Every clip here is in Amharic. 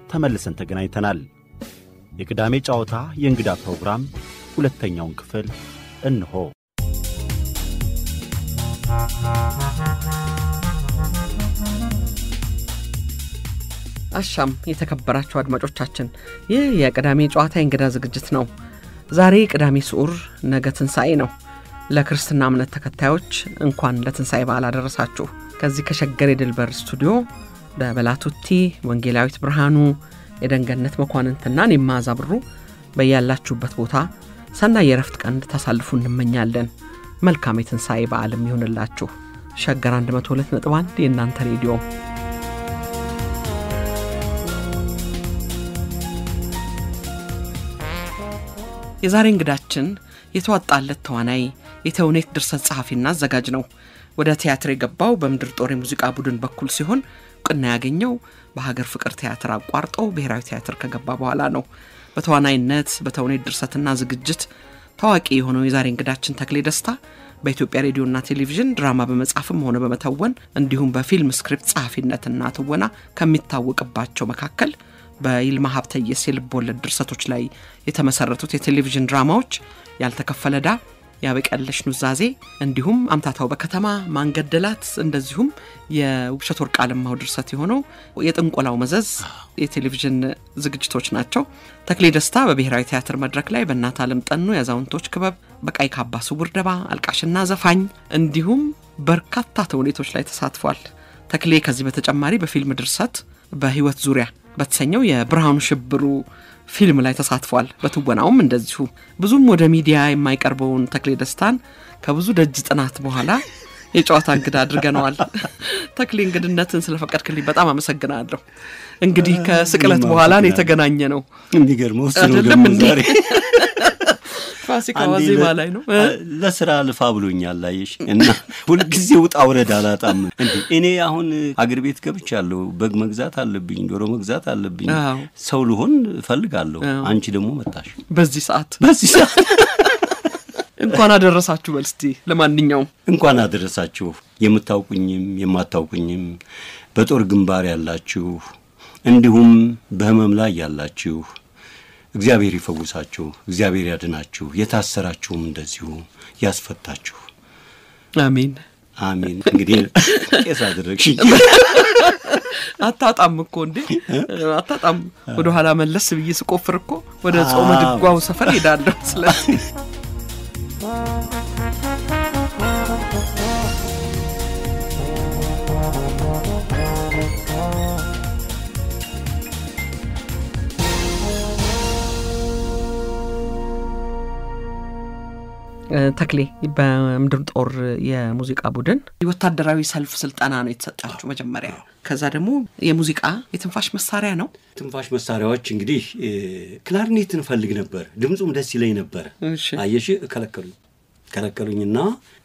ተመልሰን ተገናኝተናል። የቅዳሜ ጨዋታ የእንግዳ ፕሮግራም ሁለተኛውን ክፍል እንሆ። አሻም የተከበራችሁ አድማጮቻችን፣ ይህ የቅዳሜ ጨዋታ የእንግዳ ዝግጅት ነው። ዛሬ ቅዳሜ ስዑር፣ ነገ ትንሣኤ ነው። ለክርስትና እምነት ተከታዮች እንኳን ለትንሣኤ በዓል አደረሳችሁ። ከዚህ ከሸገር የድልበር ስቱዲዮ በበላቱቲ ወንጌላዊት ብርሃኑ፣ የደንገነት መኳንንትና እኔም መዓዛ ብሩ በያላችሁበት ቦታ ሰናይ የረፍት ቀን እንድታሳልፉ እንመኛለን። መልካም የትንሣኤ በዓልም ይሁንላችሁ። ሸገር 102.1 የእናንተ ሬዲዮ የዛሬ እንግዳችን የተዋጣለት ተዋናይ የተውኔት ድርሰት ጸሐፊና አዘጋጅ ነው። ወደ ቲያትር የገባው በምድር ጦር የሙዚቃ ቡድን በኩል ሲሆን እውቅና ያገኘው በሀገር ፍቅር ቲያትር አቋርጦ ብሔራዊ ቲያትር ከገባ በኋላ ነው። በተዋናይነት በተውኔት ድርሰትና ዝግጅት ታዋቂ የሆነው የዛሬ እንግዳችን ተክሌ ደስታ በኢትዮጵያ ሬዲዮና ቴሌቪዥን ድራማ በመጻፍም ሆነ በመተወን እንዲሁም በፊልም ስክሪፕት ጸሐፊነትና ትወና ከሚታወቅባቸው መካከል በይልማ ሀብተየስ የልብ ወለድ ድርሰቶች ላይ የተመሰረቱት የቴሌቪዥን ድራማዎች ያልተከፈለ ዕዳ፣ ያበቀለሽ ኑዛዜ እንዲሁም አምታታው በከተማ ማንገደላት እንደዚሁም የውብሸት ወርቅ አለማው ድርሰት የሆነው የጥንቆላው መዘዝ የቴሌቪዥን ዝግጅቶች ናቸው። ተክሌ ደስታ በብሔራዊ ቲያትር መድረክ ላይ በእናት አለም ጠኑ የአዛውንቶች ክበብ፣ በቀይ ካባ ስውር ደባ፣ አልቃሽና ዘፋኝ እንዲሁም በርካታ ተውኔቶች ላይ ተሳትፏል። ተክሌ ከዚህ በተጨማሪ በፊልም ድርሰት በህይወት ዙሪያ በተሰኘው የብርሃኑ ሽብሩ ፊልም ላይ ተሳትፏል። በትወናውም እንደዚሁ ብዙም ወደ ሚዲያ የማይቀርበውን ተክሌ ደስታን ከብዙ ደጅ ጥናት በኋላ የጨዋታ እንግዳ አድርገነዋል። ተክሌ እንግድነትን ስለፈቀድክልኝ በጣም አመሰግናለሁ። እንግዲህ ከስቅለት በኋላ ነው የተገናኘ ነው። የሚገርመው እሱ ነው አይደለም ደግሞ እንዴ? ዛሬ ፋሲካ አንዴ ዋዜማ ለ- ላይ ነው። ለስራ ልፋ ብሎኛል አየሽ። እና ሁልጊዜ ውጣ ውረድ አላጣም። እንዴ እኔ አሁን አገር ቤት ገብቻለሁ። በግ መግዛት አለብኝ፣ ዶሮ መግዛት አለብኝ። አዎ። ሰው ልሆን እፈልጋለሁ። አዎ። አንቺ ደግሞ መጣሽ በዚህ ሰዓት በዚህ ሰዓት እንኳን አደረሳችሁ በል እስቲ። ለማንኛውም እንኳን አደረሳችሁ። የምታውቁኝም የማታውቁኝም በጦር ግንባር ያላችሁ እንዲሁም በህመም ላይ ያላችሁ እግዚአብሔር ይፈውሳችሁ፣ እግዚአብሔር ያድናችሁ። የታሰራችሁም እንደዚሁ ያስፈታችሁ። አሜን። አሜን። እንግዲህ ቄስ አደረግሽኝ። አታጣም እኮ እንዴ አታጣም። ወደ ኋላ መለስ ብዬ ስቆፍር እኮ ወደ ጾመ አዎ። ድጓው ሰፈር ሄዳለሁ። ስለዚህ እ፣ ተክሌ በምድር ጦር የሙዚቃ ቡድን ወታደራዊ ሰልፍ ስልጠና ነው የተሰጣችሁ መጀመሪያ። ከዛ ደግሞ የሙዚቃ የትንፋሽ መሳሪያ ነው። ትንፋሽ መሳሪያዎች እንግዲህ እ፣ ክላርኔት እንፈልግ ነበር። ድምፁም ደስ ይለኝ ነበር። እሺ። አየሽ፣ ከለከሉኝ ከለከሉኝና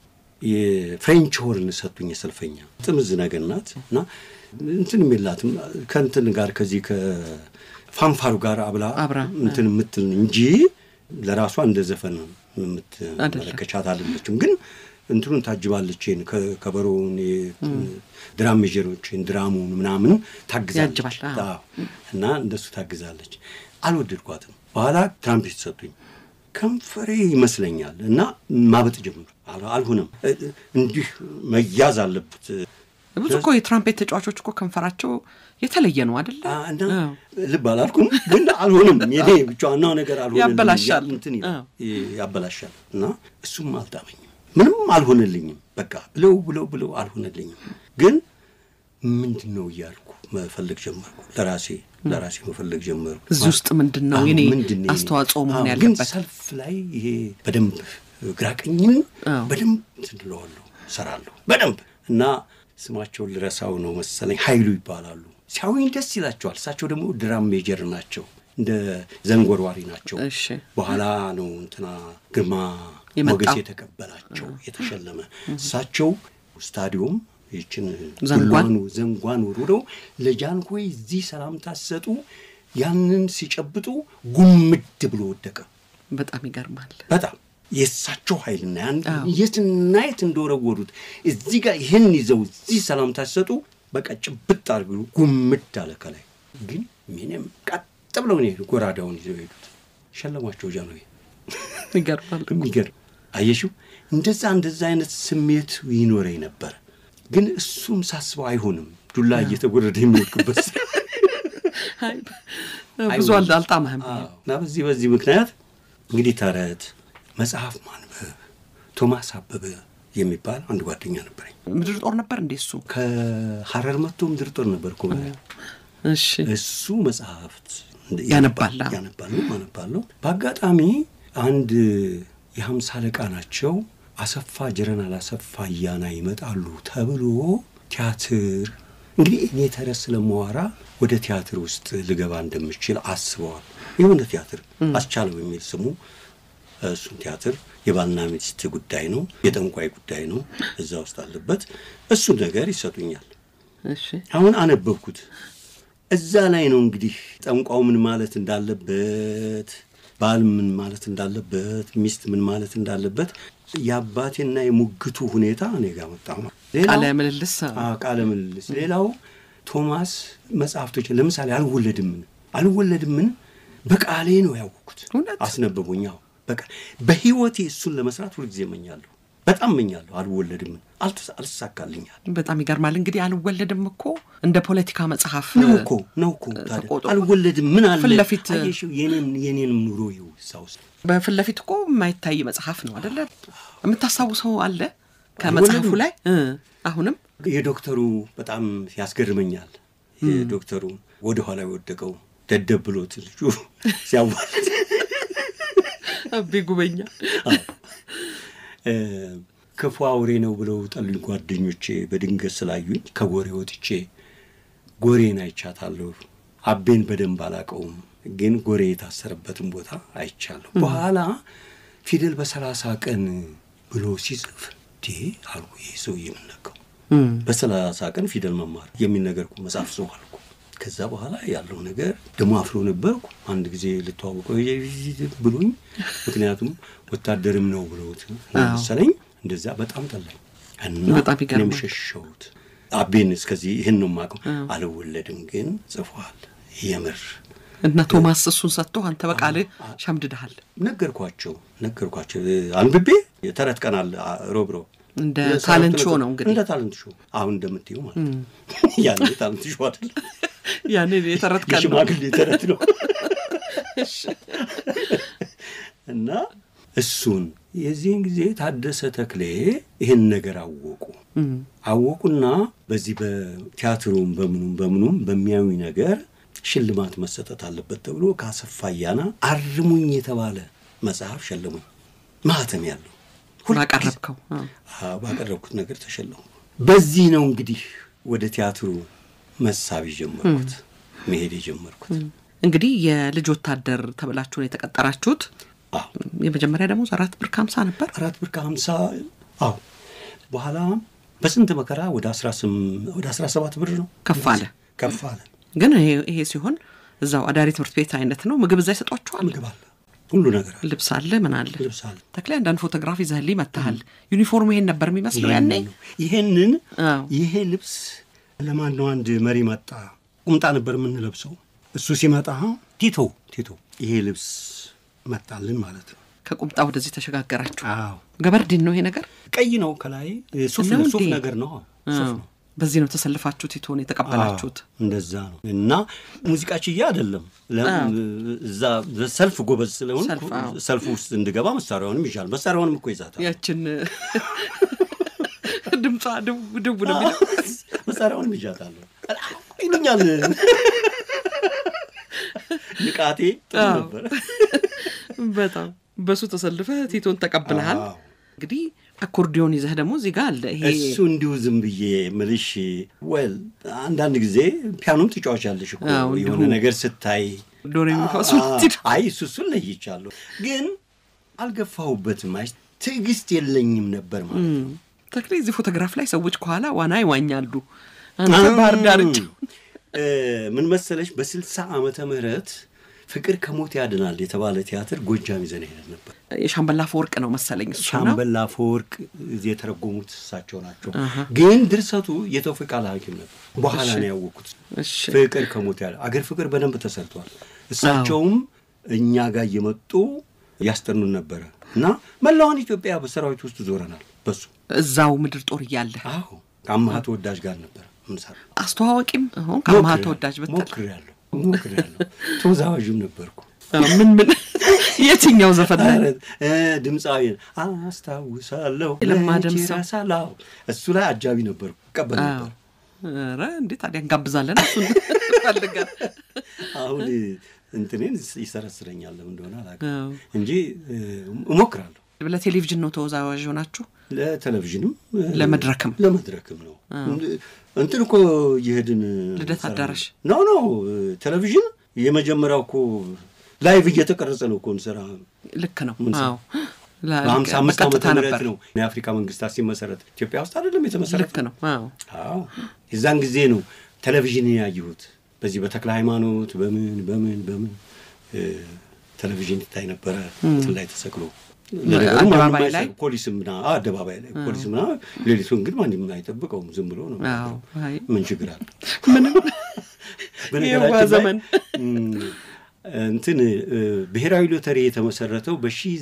የፍሬንች ሆርን ሰጡኝ። የሰልፈኛ ጥምዝ ነገር ናት እና እንትን የላትም ከእንትን ጋር ከዚህ ከፋንፋሩ ጋር አብላ አብራ፣ እንትን የምትል እንጂ ለራሷ እንደ ዘፈን የምትመለከቻት አይደለችም። ግን እንትኑን ታጅባለች። ይሄን ከ- ከበሮውን ድራም ሜጀሮችን ድራሙን ምናምን ታግዛለች። ያጅባል፣ አዎ። አዎ። እና እንደሱ ታግዛለች። አልወደድኳትም። በኋላ ትራምፔት ሰጡኝ። ከንፈሬ ይመስለኛል እና ማበጥ ጀምሩ። አል- አልሆነም። እ- እ- እንዲህ መያዝ አለበት ብዙ እኮ የትራምፔት ተጫዋቾች እኮ ከንፈራቸው የተለየ ነው አደለ? አ- እና ልብ አላልኩም፣ ግን አልሆነም። የኔ ብቻ ዋናው ነገር አልሆነልኝም። ያበላሻል። ያ- እንትን ይላል፣ አዎ። ይ- ያበላሻል እና እሱም አልጣመኝም። ምንም አልሆነልኝም። በቃ ብለው ብለው ብለው አልሆነልኝም። ግን ምንድን ነው እያልኩ መፈለግ ጀመርኩ። ለራሴ ለራሴ መፈለግ ጀመርኩ። እዚህ ውስጥ ምንድን ነው አዎ፣ የኔ ምንድን ነው የኔ? አስተዋጽኦ መሆን አዎ፣ ግን ያለበት? ሰልፍ ላይ ይሄ በደንብ ግራቀኝን አዎ። በደንብ ትንለዋለሁ ሰራለሁ በደንብ እና ስማቸውን ልረሳው ነው መሰለኝ ኃይሉ ይባላሉ። ሲያዩኝ ደስ ይላቸዋል። እሳቸው ደግሞ ድራም ሜጀር ናቸው፣ እንደ ዘንጎርዋሪ ናቸው። እሺ። በኋላ ነው እንትና ግርማ የመጣው። ሞገስ የተቀበላቸው የተሸለመ። እሳቸው ስታዲዮም ይችን ዘንጓን? ዱላዋን ዘንጓን ወርውረው ለጃንሆይ እዚህ ሰላምታ ሲሰጡ ያንን ሲጨብጡ ጉምድ ብሎ ወደቀ። በጣም ይገርማል። በጣም የእሳቸው ኃይልና ያን አዎ። የትና የት እንደወረወሩት እዚህ ጋር ይህን ይዘው እዚህ ሰላምታ ሲሰጡ በቃ ጭብጥ አድርገው ጉምድ አለ ከላይ። ግን ምንም ቀጥ ብለው ነው የሄዱ። ጎራዳውን ይዘው ሄዱት። ሸለሟቸው ጃንሆይ። ይገርማል። የሚገርም አየሽው። እንደዛ እንደዛ አይነት ስሜት ይኖረኝ ነበር። ግን እሱም ሳስበው አይሆንም ዱላ እየተጎረደ የሚወድቅበት አይ፣ ብዙ አል- አልጣመህም። አዎ። እና በዚህ በዚህ ምክንያት እንግዲህ ተረት መጽሐፍ ማንበብ ቶማስ አበበ የሚባል አንድ ጓደኛ ነበረኝ። ምድር ጦር ነበር እንዴ እሱ? ከሀረር መጥቶ ምድር ጦር ነበር እኮ እሺ እሱ መጽሐፍት ያነባል። ያነባሉ አነባለሁ። በአጋጣሚ አንድ የሀምሳ አለቃ ናቸው አሰፋ ጀረናል አሰፋ እያና ይመጣሉ ተብሎ ቲያትር እንግዲህ እኔ ተረት ስለማወራ ወደ ቲያትር ውስጥ ልገባ እንደምችል አስበዋል። የሆነ ቲያትር አስቻለው የሚል ስሙ እሱን ቲያትር የባልና ሚስት ጉዳይ ነው፣ የጠንቋይ ጉዳይ ነው፣ እዛ ውስጥ አለበት። እሱን ነገር ይሰጡኛል። እሺ አሁን አነበብኩት። እዛ ላይ ነው እንግዲህ ጠንቋው ምን ማለት እንዳለበት፣ ባል ምን ማለት እንዳለበት፣ ሚስት ምን ማለት እንዳለበት የአባቴና የሙግቱ ሁኔታ እኔ ጋር መጣ። ቃለ ምልልስ አዎ፣ ቃለ ምልልስ። ሌላው ቶማስ መጽሐፍቶች ለምሳሌ አልወለድምን አልወለድምን በቃሌ ነው ያወቅኩት። እውነት? አስነበቡኝ። አዎ፣ በቃ በህይወቴ እሱን ለመስራት ሁልጊዜ እመኛለሁ፣ በጣም እመኛለሁ። አልወለድምን አልተሳ- አልተሳካልኛል። በጣም ይገርማል። እንግዲህ አልወለድም እኮ እንደ ፖለቲካ መጽሐፍ ነው እኮ ነው እኮ ታዲያ ተቆጥሮ አልወለድም ምን አለ ፊት ለፊት አየሽው፣ የኔን የኔንም ኑሮ ይኸው እዛ ውስጥ በፊት ለፊት እኮ የማይታይ መጽሐፍ ነው አደለ? የምታስታውሰው አለ ከመጽሐፉ አልወለድም። ላይ እ አሁንም የዶክተሩ በጣም ያስገርመኛል። የዶክተሩ ወደ ኋላ የወደቀው ደደብ ብሎት ልጁ ሲያዋልድ አቤ ጉበኛ እ፣ ክፉ አውሬ ነው ብለው ጠሉኝ ጓደኞቼ። በድንገት ስላዩኝ ከጎሬ ወጥቼ ጎሬን አይቻታለሁ። አቤን በደንብ አላቀውም፣ ግን ጎሬ የታሰረበትን ቦታ አይቻለሁ። በኋላ ፊደል በሰላሳ ቀን ብሎ ሲጽፍ ዲ አልኩ፣ ይህ ሰው የምነቀው በሰላሳ ቀን ፊደል መማር የሚል ነገር እኮ መጽሐፍ ሰው አልኩ። ከዛ በኋላ ያለው ነገር ደግሞ አፍሮ ነበርኩ። አንድ ጊዜ ልተዋወቀው ብሎኝ፣ ምክንያቱም ወታደርም ነው ብሎት መሰለኝ። እንደዛ በጣም ጠላኝ እና በጣም ይገርማል። እኔም ሸሸሁት። አቤን እስከዚህ ይህን ነው የማውቀው። አልወለድም ግን ጽፏል የምር እና ቶማስ እሱን ሰጥቶ አንተ በቃልህ ሸምድድሃል። ነገርኳቸው ነገርኳቸው አንብቤ የተረት ቀን አለ አ- ሮብ ሮብ እንደ የሰራሁት ታለንት ነገር- ሾው ነው እንግዲህ። እንደ ታለንት ሾው አሁን እንደምትይው ማለት ነው። ያኔ ታለንት ሾው አይደለም ያንን የተረት ቀን ነው። የሽማግሌ ተረት ነው እና እሱን የዚህን ጊዜ ታደሰ ተክሌ ይህን ነገር አወቁ አወቁና በዚህ በቲያትሩም በምኑም በምኑም በሚያዩ ነገር ሽልማት መሰጠት አለበት ተብሎ ከአሰፋ አያና አርሙኝ የተባለ መጽሐፍ ሸለሙኝ። ማህተም ያለው ሁልጊዜ- ባቀረብከው አዎ። አዎ፣ ባቀረብኩት ነገር ተሸለሙ። በዚህ ነው እንግዲህ ወደ ቲያትሩ መሳብ የጀመርኩት መሄድ የጀመርኩት። እንግዲህ የልጅ ወታደር ተብላችሁ ነው የተቀጠራችሁት። አዎ የመጀመሪያ ደግሞ አራት ብር ከሀምሳ ነበር። አራት ብር ከሀምሳ አዎ። በኋላ በስንት መከራ ወደ አስራ ስም- ወደ አስራ ሰባት ብር ነው ከፍ አለ። ከፍ አለ። ግን ይሄ ይሄ ሲሆን እዛው አዳሪ ትምህርት ቤት አይነት ነው። ምግብ እዛ ይሰጧችኋል። ምግብ አለ፣ ሁሉ ነገር አለ፣ ልብስ አለ፣ ምን አለ። ልብስ አለ። ተክሌ አንዳንድ ፎቶግራፍ ይዘህልኝ መጥተሃል። ዩኒፎርሙ ይሄን ነበር የሚመስለው ያኔ። ይሄንን አዎ። ይሄ ልብስ ለማን ነው? አንድ መሪ መጣ። ቁምጣ ነበር የምንለብሰው። እሱ ሲመጣ ቲቶ ቲቶ ይሄ ልብስ መጣልን ማለት ነው። ከቁምጣ ወደዚህ ተሸጋገራችሁ። አዎ ገበርዲን ነው ይሄ ነገር። ቀይ ነው ከላይ ሱፍ ነው ነው ሱፍ እንዴ? ነገር ነው ሱፍ አዎ። ነው። በዚህ ነው ተሰልፋችሁ ቲቶን የተቀበላችሁት። አዎ፣ እንደዛ ነው እና ሙዚቃ ችያ አይደለም ለ- እዛ ሰልፍ ጎበዝ ስለሆን ሰልፍ፣ አዎ። ሰልፍ ውስጥ እንድገባ መሳሪያውንም ይዣል። መሳሪያውንም እኮ ይዛታል። ያችን ድምጿ ድው ድው ነው የሚለው። መሳሪያውንም ይዣታለሁ ይሉኛል። ንቃቴ ጥሩ አዎ። ነበር። በጣም በሱ ተሰልፈህ ቲቶን ተቀብለሃል። አዎ። እንግዲህ አኮርዲዮን ይዘህ ደግሞ እዚህ ጋር አለ ይሄ እሱ እንዲሁ ዝም ብዬ ምልሽ ወል አንዳንድ ጊዜ ፒያኖም ትጫወቻለሽ እኮ አዎ፣ እንዲሁ የሆነ ነገር ስታይ ዶሬ የሚፋሱ አ- አይ እሱ እሱን ለይቻለሁ፣ ግን አልገፋሁበትም። አይ ትዕግስት የለኝም ነበር ማለት ነው። ተክሌ እዚህ ፎቶግራፍ ላይ ሰዎች ከኋላ ዋና ይዋኛሉ። አንተ ባህር ዳርቻ እ፣ ምን መሰለሽ በስልሳ ዓመተ ምህረት ፍቅር ከሞት ያድናል የተባለ ቲያትር ጎጃም ይዘን ሄደን ነበር። የሻምበል አፈወርቅ ነው መሰለኝ እሱ ነው። ሻምበል አፈወርቅ የተረጎሙት እሳቸው ናቸው። ግን ድርሰቱ የተውፊቅ አልሐኪም ነበር። በኋላ ነው ያወቅኩት። እሺ ፍቅር ከሞት ያለ አገር ፍቅር በደንብ ተሰርቷል። እሳቸውም እኛ ጋር እየመጡ ያስጠኑን ነበረ እና መላውን ኢትዮጵያ በሰራዊት ውስጥ ዞረናል። በሱ እዛው ምድር ጦር እያለ አዎ ከአማሃ ተወዳጅ ጋር ነበር ምንሰራ አስተዋዋቂም አሁን ከአማሃ ተወዳጅ ብትል ሞክሬያለሁ ሞክሬያለሁ። ተወዛዋዥም ነበርኩ። ምን ምን የትኛው ዘፈን ላይ ኧረ፣ እ፣ ድምፃዊ አስታውሳለሁ ለማ መቼ ደምሰው። እረሳለሁ። እሱ ላይ አጃቢ ነበርኩ፣ ቀበል ነበር። ኧረ እንዴ ታዲያ እንጋብዛለን እሱን ፈልገን አሁን እንትኔን ይሰረስረኛል ለምን እንደሆነ አላውቅም አዎ። እንጂ እ፣ እሞክራለሁ። ለቴሌቪዥን ነው ተወዛዋዥ ሆናችሁ ለቴሌቪዥንም እ፣ ለመድረክም ለመድረክም ነው። እንትን እኮ እየሄድን ልደት እንሰራ አዳራሽ? ኖ ኖ ቴሌቪዥን የመጀመሪያው እኮ ላይቭ እየተቀረጸ ነው እኮ እንሰራ ልክ ነው ምን ሰ- አዎ ላ- በሀምሳ አምስት ዓመተ በቀጥታ ምህረት ነበር ነው የአፍሪካ መንግስታት ሲመሰረት ኢትዮጵያ ውስጥ አይደለም የተመሰረተ ልክ ነው አዎ አዎ የዛን ጊዜ ነው ቴሌቪዥን ያየሁት። በዚህ በተክለ ሃይማኖት በምን በምን በምን እ፣ ቴሌቪዥን ይታይ ነበረ እንትን ላይ ተሰቅሎ ለነገሩ ማንም አደባባይ ላይ? አይሰቅም። ፖሊስም ምና አዎ፣ አደባባይ ላይ ፖሊስ ምና ሌሊቱን ግን ማንም አይጠብቀውም። ዝም ብሎ ነው አዎ አይ ምን ችግር አለ? ምንም በነገራችን የዋ ላይ ዘመን እም፣ እንትን እ፣ ብሔራዊ ሎተሪ የተመሰረተው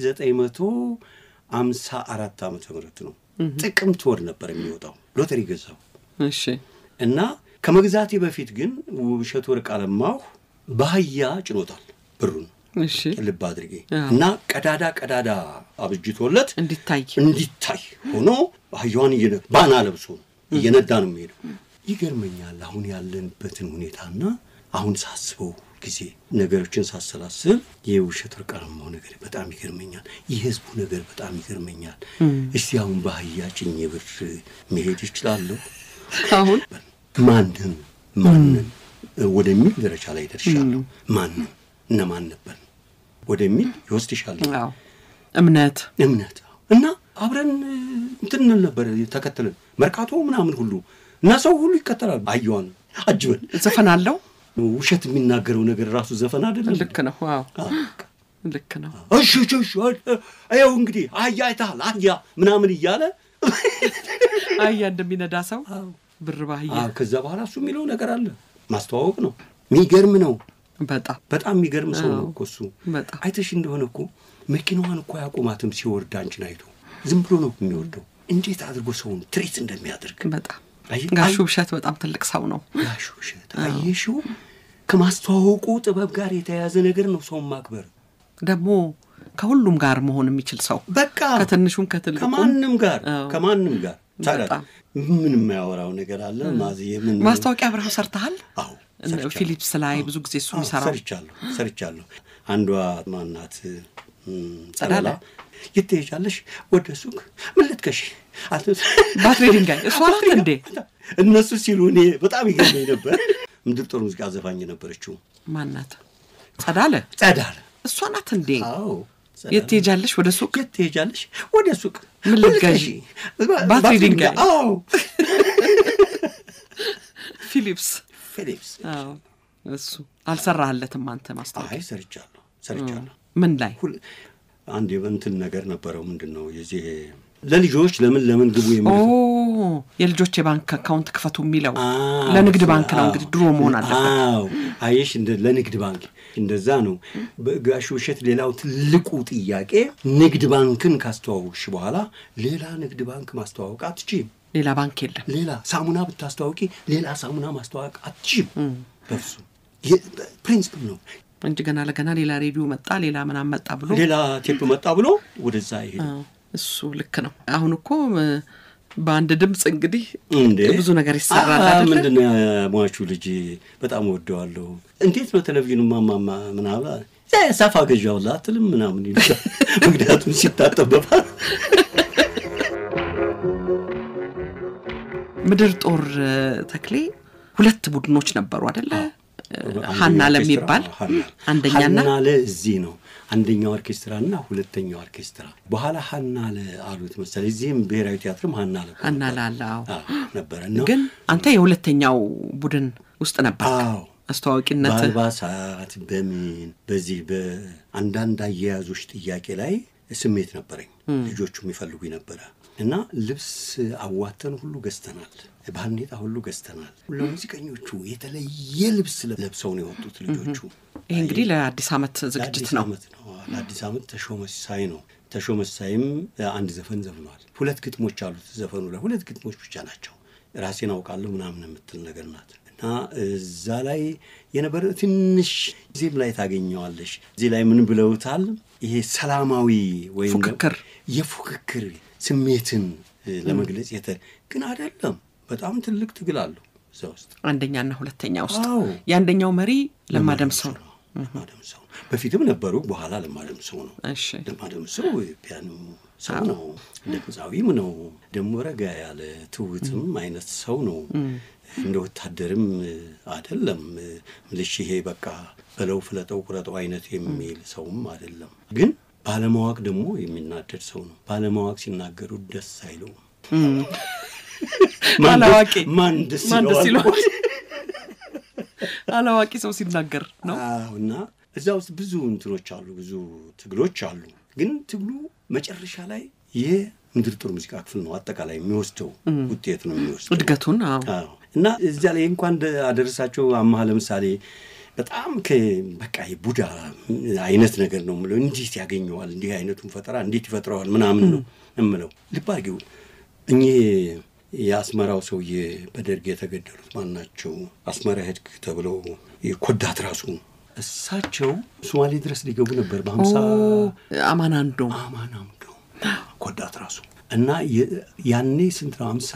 በ1954 ዓመተ ምህረት ነው። ጥቅምት ወር ነበር የሚወጣው ሎተሪ ገዛው እሺ እና ከመግዛቴ በፊት ግን ውብሸት ወርቅ አለማሁ በአህያ ጭኖታል ብሩን እሺ ልብ አድርጌ አዎ። እና ቀዳዳ ቀዳዳ አብጅቶለት እንዲታይ እንዲታይ ሆኖ አህያዋን እየነ- ባና ለብሶ እየነዳ ነው የሚሄደው። ይገርመኛል አሁን ያለንበትን ሁኔታና አሁን ሳስበው ጊዜ ነገሮችን ሳሰላስል የውብሸት ወርቅ አለማሁ ነገር በጣም ይገርመኛል። የህዝቡ ነገር በጣም ይገርመኛል። እስቲ አሁን በአህያ ጭኜ ብር መሄድ ይችላለሁ? አሁን ማንን ማንን ወደሚል ደረጃ ላይ ደርሻለሁ። ማንን እነማን ነበር ወደሚል ይወስድሻል አዎ እምነት እምነት እና አብረን እንትን እንል ነበር ተከትለን መርካቶ ምናምን ሁሉ እና ሰው ሁሉ ይከተላል። አየዋን አጅበን ዘፈን አለው ውሸት የሚናገረው ነገር ራሱ ዘፈን አይደለም። ልክ ነው አዎ አዎ፣ በቃ። ልክ ነው እሺ እሺ እሺ ይኸው እንግዲህ አህያ አይተሃል አህያ ምናምን እያለ አህያ እንደሚነዳ ሰው ብር ባህያ አዎ፣ ከዛ በኋላ እሱ የሚለው ነገር አለ ማስተዋወቅ ነው። የሚገርም ነው። በጣም በጣም የሚገርም ሰው ነው እኮ እሱ። በጣም አይተሽ እንደሆነ እኮ መኪናዋን እኮ አያቆማትም ሲወርድ አንቺን አይቶ ዝም ብሎ ነው የሚወርደው። እንዴት አድርጎ ሰውን ትሪት እንደሚያደርግ በጣም አይ- ጋሹ አይ- ብሸት በጣም ትልቅ ሰው ነው ጋሽ ውሸት አየሽው፣ ከማስተዋወቁ ጥበብ ጋር የተያያዘ ነገር ነው ሰውን ማክበር። ደግሞ ከሁሉም ጋር መሆን የሚችል ሰው በቃ ከትንሹም ከትልቁም ከማንም ጋር አዎ። ከማንም ጋር ታዲያ በጣም። ምን የማያወራው ነገር አለ ማዝ ምን ማስታወቂያ አብረው ሰርተሃል አዎ እነ ሰርቻለሁ። ፊሊፕስ ላይ ብዙ ጊዜ እሱ አዎ፣ የሚሰራው ሰርቻለሁ ሰርቻለሁ። አንዷ ማናት እም፣ ጸዳለ? ጸዳላ የት ትሄጃለሽ? ወደ ሱቅ ምን ልትከሺ? አት- ባትሪ ድንጋይ እሷ ናት እንዴ እነሱ ሲሉ እኔ በጣም ይገርመኝ ነበር። ምድር ጦር ሙዚቃ ዘፋኝ ነበረችው ማናት ጸዳለ ጸዳለ። እሷ ናት እንዴ አዎ ጸዳለ። የት ትሄጃለሽ ወደ ሱቅ የት ትሄጃለሽ? ወደ ሱቅ ምን ልትገዢ? ልትገዢ? ባትሪ ድንጋይ? አዎ ፊሊፕስ ፊሊፕስ። አዎ እሱ አልሰራህለትም አንተ ማስታወቂያ አይ ሰርቻለሁ ሰርቻለሁ። ምን ላይ ሁል- አንድ የእንትን ነገር ነበረው ምንድን ነው የዚህ ለልጆች ለምን ለምን ግቡ ኦ የሚል የልጆች የባንክ አካውንት ክፈቱ የሚለው አዎ፣ ለንግድ ባንክ ነው አዎ። እንግዲህ ድሮ መሆን አለበት አዎ አየሽ፣ እንደ ለንግድ ባንክ እንደዛ ነው። በጋሽ ውሸት ሌላው ትልቁ ጥያቄ ንግድ ባንክን ካስተዋወቅሽ በኋላ ሌላ ንግድ ባንክ ማስተዋወቅ አትችይም። ሌላ ባንክ የለም ሌላ ሳሙና ብታስተዋወቂ ሌላ ሳሙና ማስተዋወቅ አትችይም። በፍጹም ፕሪንስፕል ነው። እንጂ ገና ለገና ሌላ ሬዲዮ መጣ ሌላ ምናምን መጣ ብሎ ሌላ ቴፕ መጣ ብሎ ወደዛ ይሄድ አዎ፣ እሱ ልክ ነው አሁን እኮ እ፣ በአንድ ድምፅ እንግዲህ እንዴ ብዙ ነገር ይሰራል አ- አይደለ? ምንድን ነው የሟቹ ልጅ በጣም ወደዋለሁ። እንዴት ነው ቴሌቪዥኑ ማማማ ምናምን እ፣ ሳፋ ገዣውላ አትልም ምናምን ይሉታል። ምክንያቱም ሲታጠበባል ምድር ጦር እ፣ ተክሌ ሁለት ቡድኖች ነበሩ አደለ ሀና ለሚባል አንደኛና ሀና ለ እዚህ ነው አንደኛው ኦርኬስትራና ሁለተኛው ኦርኬስትራ በኋላ ሀና ለ አሉት መሰለኝ። እዚህም ብሔራዊ ቲያትርም ሀና ለ ሀና ላለ አዎ። አዎ ነበረ እና ግን አንተ የሁለተኛው ቡድን ውስጥ ነበር አዎ አስተዋዋቂነት በአልባሳት በምን በዚህ በአንዳንድ አያያዞች ጥያቄ ላይ ስሜት ነበረኝ። ልጆቹ የሚፈልጉ ነበረ እና ልብስ አዋተን ሁሉ ገዝተናል። ባርኔጣ ሁሉ ገዝተናል። ለሙዚቀኞቹ የተለየ ልብስ ለብሰው ነው የወጡት ልጆቹ። ይህ እንግዲህ ለአዲስ ዓመት ዝግጅት ለአዲስ ነው። ዓመት ነው። ለአዲስ ዓመት ተሾመ ሲሳይ ነው። ተሾመ ሲሳይም አንድ ዘፈን ዘፍኗል። ሁለት ግጥሞች አሉት ዘፈኑ ላይ ሁለት ግጥሞች ብቻ ናቸው። ራሴን አውቃለሁ ምናምን የምትል ነገር ናት እና እዛ ላይ የነበረ ትንሽ ዜም ላይ ታገኘዋለሽ። እዚህ ላይ ምን ብለውታል? ይሄ ሰላማዊ ወይም ፉክክር የፉክክር ስሜትን ለመግለጽ የተ ግን አይደለም። በጣም ትልቅ ትግል አለው እዛ ውስጥ አንደኛና ሁለተኛ ውስጥ አዎ። የአንደኛው መሪ ለማደምሰው ነው። ለማደምሰው በፊትም ነበሩ፣ በኋላ ለማደምሰው ነው። እሺ ለማደምሰው ፒያኖ ሰው ነው፣ ድምፃዊም ነው። ደግሞ ረጋ ያለ ትውትም አይነት ሰው ነው። እንደ ወታደርም አይደለም ምልሽ ይሄ በቃ በለው ፍለጠው ቁረጠው አይነት የሚል ሰውም አይደለም። ግን ባለማወቅ ደግሞ የሚናደድ ሰው ነው። ባለማወቅ ሲናገሩ ደስ አይለውም። ማን ደስ- አላዋቂ ማን ደስ ማን ደስ ይለዋል? ይለዋል? አላዋቂ ሰው ሲናገር ነው። አዎ እና እዛ ውስጥ ብዙ እንትኖች አሉ፣ ብዙ ትግሎች አሉ። ግን ትግሉ መጨረሻ ላይ የምድር ጦር ሙዚቃ ክፍል ነው አጠቃላይ የሚወስደው ውጤት ነው የሚወስደው እድገቱን አዎ። አዎ እና እዚያ ላይ እንኳን እንደ- አደረሳቸው አማሃ ለምሳሌ በጣም በቃ የቡዳ አይነት ነገር ነው የምለው። እንዴት ያገኘዋል? እንዲህ አይነቱን ፈጠራ እንዴት ይፈጥረዋል? ምናምን ነው የምለው። ልብ አድርጊው እኚህ የአስመራው ሰውዬ በደርግ የተገደሉት ማን ናቸው? አስመራ ሄድክ ተብለው ኮዳት ራሱ እሳቸው ሶማሌ ድረስ ሊገቡ ነበር በሀምሳ አማን አንዶ አማን አምዶ ኮዳት ራሱ እና የ- ያኔ ስንት ነው? ሀምሳ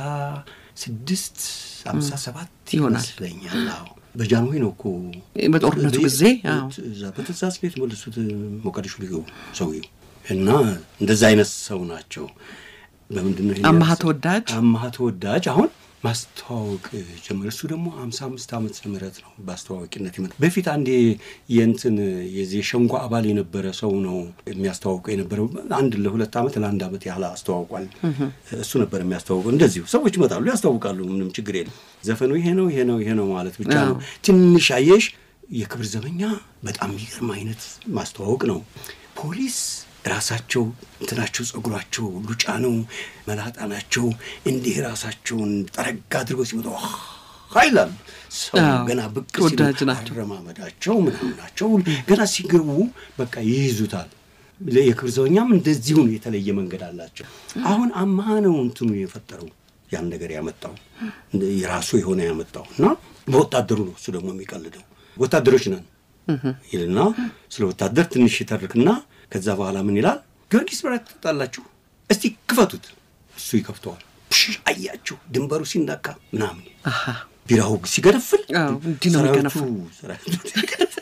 ስድስት ሀምሳ ሰባት ይሆናል። ይመስለኛል። አዎ በጃንሆይ ነው እኮ በጦርነቱ ጊዜ አዎ። እዛ በትእዛዝ ነው የተመለሱት ሞቃዲሾ ሊገቡ ሰውዬው እና እንደዛ አይነት ሰው ናቸው። በምንድን ነው ይሄን አማሃ ያነሳው? ተወዳጅ አማሃ ተወዳጅ አሁን ማስተዋወቅ ጀመረ። እሱ ደግሞ ሀምሳ አምስት ዓመት ምህረት ነው በአስተዋዋቂነት ይመጣ። በፊት አንዴ የእንትን የዚህ የሸንጎ አባል የነበረ ሰው ነው የሚያስተዋውቀው የነበረው። አንድ ለሁለት ዓመት ለአንድ ዓመት ያህል አስተዋውቋል። እሱ ነበር የሚያስተዋውቀው። እንደዚሁ ሰዎች ይመጣሉ ያስታውቃሉ። ምንም ችግር የለም። ዘፈኑ ይሄ ነው ይሄ ነው ይሄ ነው ማለት ብቻ ነው። ትንሽ አየሽ፣ የክብር ዘበኛ በጣም የሚገርም አይነት ማስተዋወቅ ነው። ፖሊስ ራሳቸው እንትናቸው ጸጉራቸው ሉጫ ነው፣ መላጣ ናቸው። እንዲህ ራሳቸውን ጠረጋ አድርገው ሲመጡ ኃይላሉ ሰው አዎ፣ ገና ብቅ ተወዳጅ ሲሉ ናቸው። አረማመዳቸው ምናምን ናቸው። ገና ሲገቡ በቃ ይይዙታል። የክብር ዘበኛም እንደዚሁ ነው፣ የተለየ መንገድ አላቸው። አሁን አማሃ ነው እንትኑ የፈጠረው ያን ነገር ያመጣው የራሱ የሆነ ያመጣው እና በወታደሩ ነው እሱ ደግሞ የሚቀልደው ወታደሮች ነን ይልና ስለ ወታደር ትንሽ ይተርክና ከዛ በኋላ ምን ይላል? ጊዮርጊስ ብራ ትጠጣላችሁ፣ እስቲ ክፈቱት። እሱ ይከፍተዋል። ፕሽ አያችሁ ድንበሩ ሲነካ ምናምን አሃ ቢራው ሲገነፍል አዎ፣ እንዲህ ነው ሰራዊቱ የሚገነፍል። ሰራዊቱ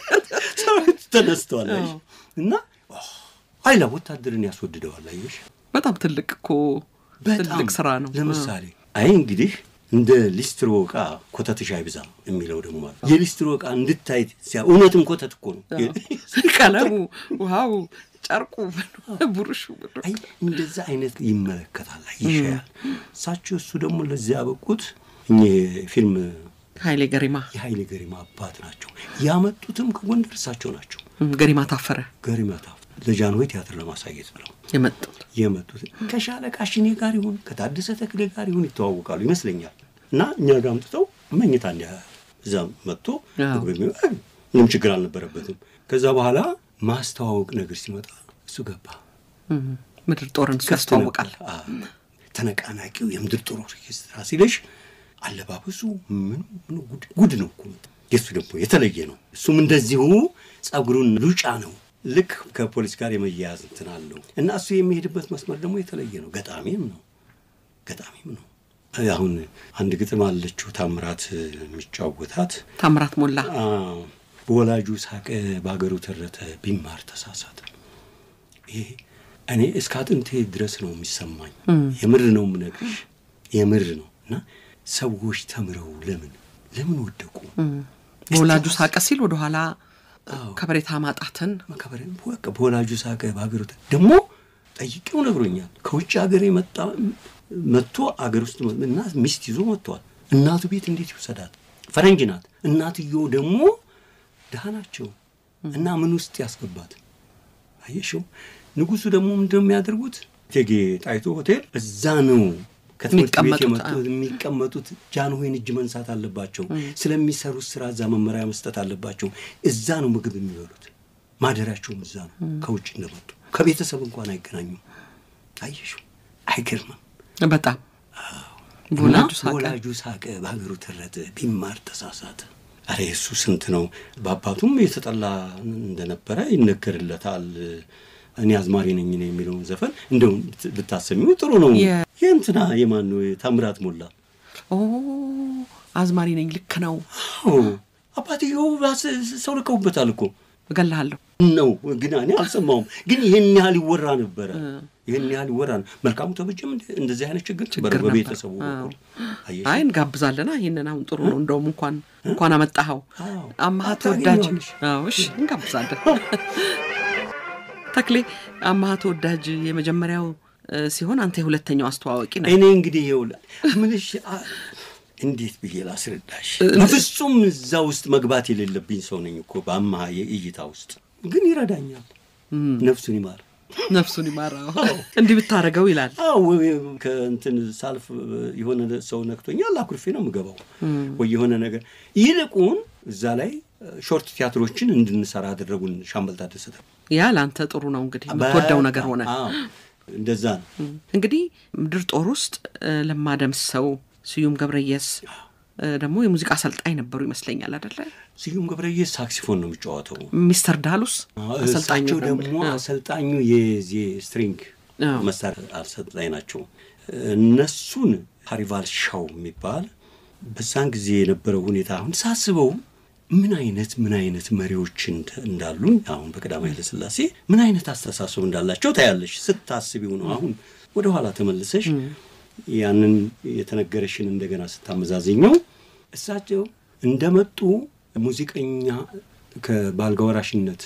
ሰራዊቱ ተነስተዋል አየሽ። እና ኃይላ ወታደርን ያስወድደዋል አየሽ። በጣም ትልቅ እኮ ትልቅ ስራ ነው። ለምሳሌ አይ እንግዲህ እንደ ሊስትሮ ዕቃ ኮተትሽ አይብዛ የሚለው ደግሞ አለ። የሊስትሮ ዕቃ እንድታይ ሲያ እውነትም ኮተት እኮ ነው። ቀለሙ፣ ውሃው፣ ጨርቁ፣ ብሩሹ ብሩ አይ እንደዛ አይነት ይመለከታል፣ ይሻያል። እሳቸው እሱ ደግሞ ለዚያ ያበቁት እኚህ ፊልም ኃይሌ ገሪማ የኃይሌ ገሪማ አባት ናቸው። ያመጡትም ከጎንደር እሳቸው ናቸው። ገሪማ ታፈረ ገሪማ ታፍ ለጃንሆይ ቲያትር ለማሳየት ብለው የመጡት የመጡት ከሻለቃ ሽኔ ጋር ይሁን ከታደሰ ተክሌ ጋር ይሁን ይተዋወቃሉ ይመስለኛል። እና እኛ ጋር አምጥተው መኝታ እንዲያ እዛ መጥቶ አዎ። ምግብ የሚ- አይ፣ ምንም ችግር አልነበረበትም። ከዛ በኋላ ማስተዋወቅ ነገር ሲመጣ እሱ ገባ እም፣ ምድር ጦርን እሱ ከፍት ያስተዋውቃል። ነበር። አዎ። ተነቃናቂው የምድር ጦር ኦርኬስትራ ሲለሽ አለባበሱ ምኑ ምኑ ጉድ ጉድ ነው እኮ የእሱ ደግሞ የተለየ ነው። እሱም እንደዚሁ ጸጉሩን ሉጫ ነው። ልክ ከፖሊስ ጋር የመያያዝ እንትን አለው እና እሱ የሚሄድበት መስመር ደግሞ የተለየ ነው። ገጣሚም ነው ገጣሚም ነው። አሁን አንድ ግጥም አለችው ታምራት የሚጫወታት ታምራት ሞላ አዎ፣ በወላጁ ሳቀ በሀገሩ ተረተ ቢማር ተሳሳተ። ይሄ እኔ እስከ አጥንቴ ድረስ ነው የሚሰማኝ። የምር ነው የምነግርሽ፣ የምር ነው እና ሰዎች ተምረው ለምን ለምን ወደቁ? በወላጁ ሳቀ ሲል ወደኋላ አዎ። ከበሬታ ማጣትን መከበር በቃ በወላጁ ሳቀ በሀገሩ ተ- ደግሞ ጠይቄው ነግሮኛል። ከውጭ ሀገር የመጣ መጥቶ አገር ውስጥ መ- እና ሚስት ይዞ መጥቷል። እናቱ ቤት እንዴት ይውሰዳት? ፈረንጅ ናት። እናትየው ደግሞ ድሃ ናቸው እና ምን ውስጥ ያስገባት አየሽው። ንጉሱ ደግሞ ምንድነው የሚያደርጉት? እቴጌ ጣይቱ ሆቴል እዛ ነው ከትምህርት ቤት የሚቀመጡት፣ የመጡ አዎ። የሚቀመጡት ጃንሆይን እጅ መንሳት አለባቸው። ስለሚሰሩት ስራ እዛ መመሪያ መስጠት አለባቸው። እዛ ነው ምግብ የሚበሉት። ማደሪያቸውም እዛ ነው። ከውጭ እንደመጡ ከቤተሰብ እንኳን አይገናኙም። አየሽው፣ አይገርምም? በጣም እና በወላጁ ሳቀ። በወላጁ ሳቀ፣ በሀገሩ ተረተ፣ ቢማር ተሳሳተ። አረ የእሱ ስንት ነው። በአባቱም የተጠላ እንደነበረ ይነገርለታል። እኔ አዝማሪ ነኝ ነው የሚለውን ዘፈን እንደው ብታሰሚው ጥሩ ነው። የ- የእንትና የማን ነው? ታምራት ሞላ። ኦ አዝማሪ ነኝ ልክ ነው አዎ አባትየው ባስ- ሰው ልቀውበታል እኮ እገልሃለሁ ነው ግን እኔ አልሰማውም። ግን ይህን ያህል ይወራ ነበረ። ይህን ያህል ይወራ ነው። መልካሙ ተበጀም እንደ- እንደዚህ አይነት ችግር ነበረ ችግር ነበር። በቤተሰቡ አዎ። በኩል አየሽ? አይ እንጋብዛለና ይህንን አሁን ጥሩ ነው እንደውም እንኳን እንኳን አመጣኸው አዎ። አማሃ አዎ፣ ተወዳጅ ታገኘዋለሽ። አዎ እሺ እንጋብዛለን ተክሌ አማሃ ተወዳጅ የመጀመሪያው እ፣ ሲሆን አንተ የሁለተኛው አስተዋዋቂ ነው እኔ እንግዲህ ይኸውልህ ምልሽ አ- እንዴት ብዬ ላስረዳሽ? በፍጹም እዛ ውስጥ መግባት የሌለብኝ ሰው ነኝ እኮ በአማሃ የእይታ ውስጥ ግን ይረዳኛል። ነፍሱን ይማር። ነፍሱን ይማራው እንዲህ ብታደርገው ይላል አዎ ከእንትን ሳልፍ የሆነ ሰው ነክቶኛል፣ አኩርፌ ነው የምገባው ወይ የሆነ ነገር። ይልቁን እዛ ላይ ሾርት ቲያትሮችን እንድንሰራ አደረጉን። ሻምበል ታደሰ ያ ለአንተ ጥሩ ነው እንግዲህ የምትወደው ነገር ሆነ አዎ፣ እንደዛ ነው። እንግዲህ ምድር ጦር ውስጥ እ፣ ለማ ደምሰው ስዩም ገብረየስ እ፣ ደግሞ የሙዚቃ አሰልጣኝ ነበሩ ይመስለኛል አደለ ስዩም ገብረየስ ሳክሲፎን ነው የሚጫወተው። ሚስተር ዳሉስ አሰልጣኙ እሳቸው ደግሞ ደግሞ አሰልጣኙ የዚህ ስትሪንግ አዎ። መሳሪያ አሰልጣኝ ናቸው። እነሱን ካሪቫል ሻው የሚባል በዛን ጊዜ የነበረው ሁኔታ አሁን ሳስበው ምን አይነት ምን አይነት መሪዎች እንደ- እንዳሉን አሁን በቀዳማዊ ኃይለ ሥላሴ ምን አይነት አስተሳሰብ እንዳላቸው ታያለሽ ስታስቢው ነው። አሁን ወደ ኋላ ተመልሰሽ ያንን የተነገረሽን እንደገና ስታመዛዝኘው እሳቸው እንደመጡ ሙዚቀኛ ከባልጋ ወራሽነት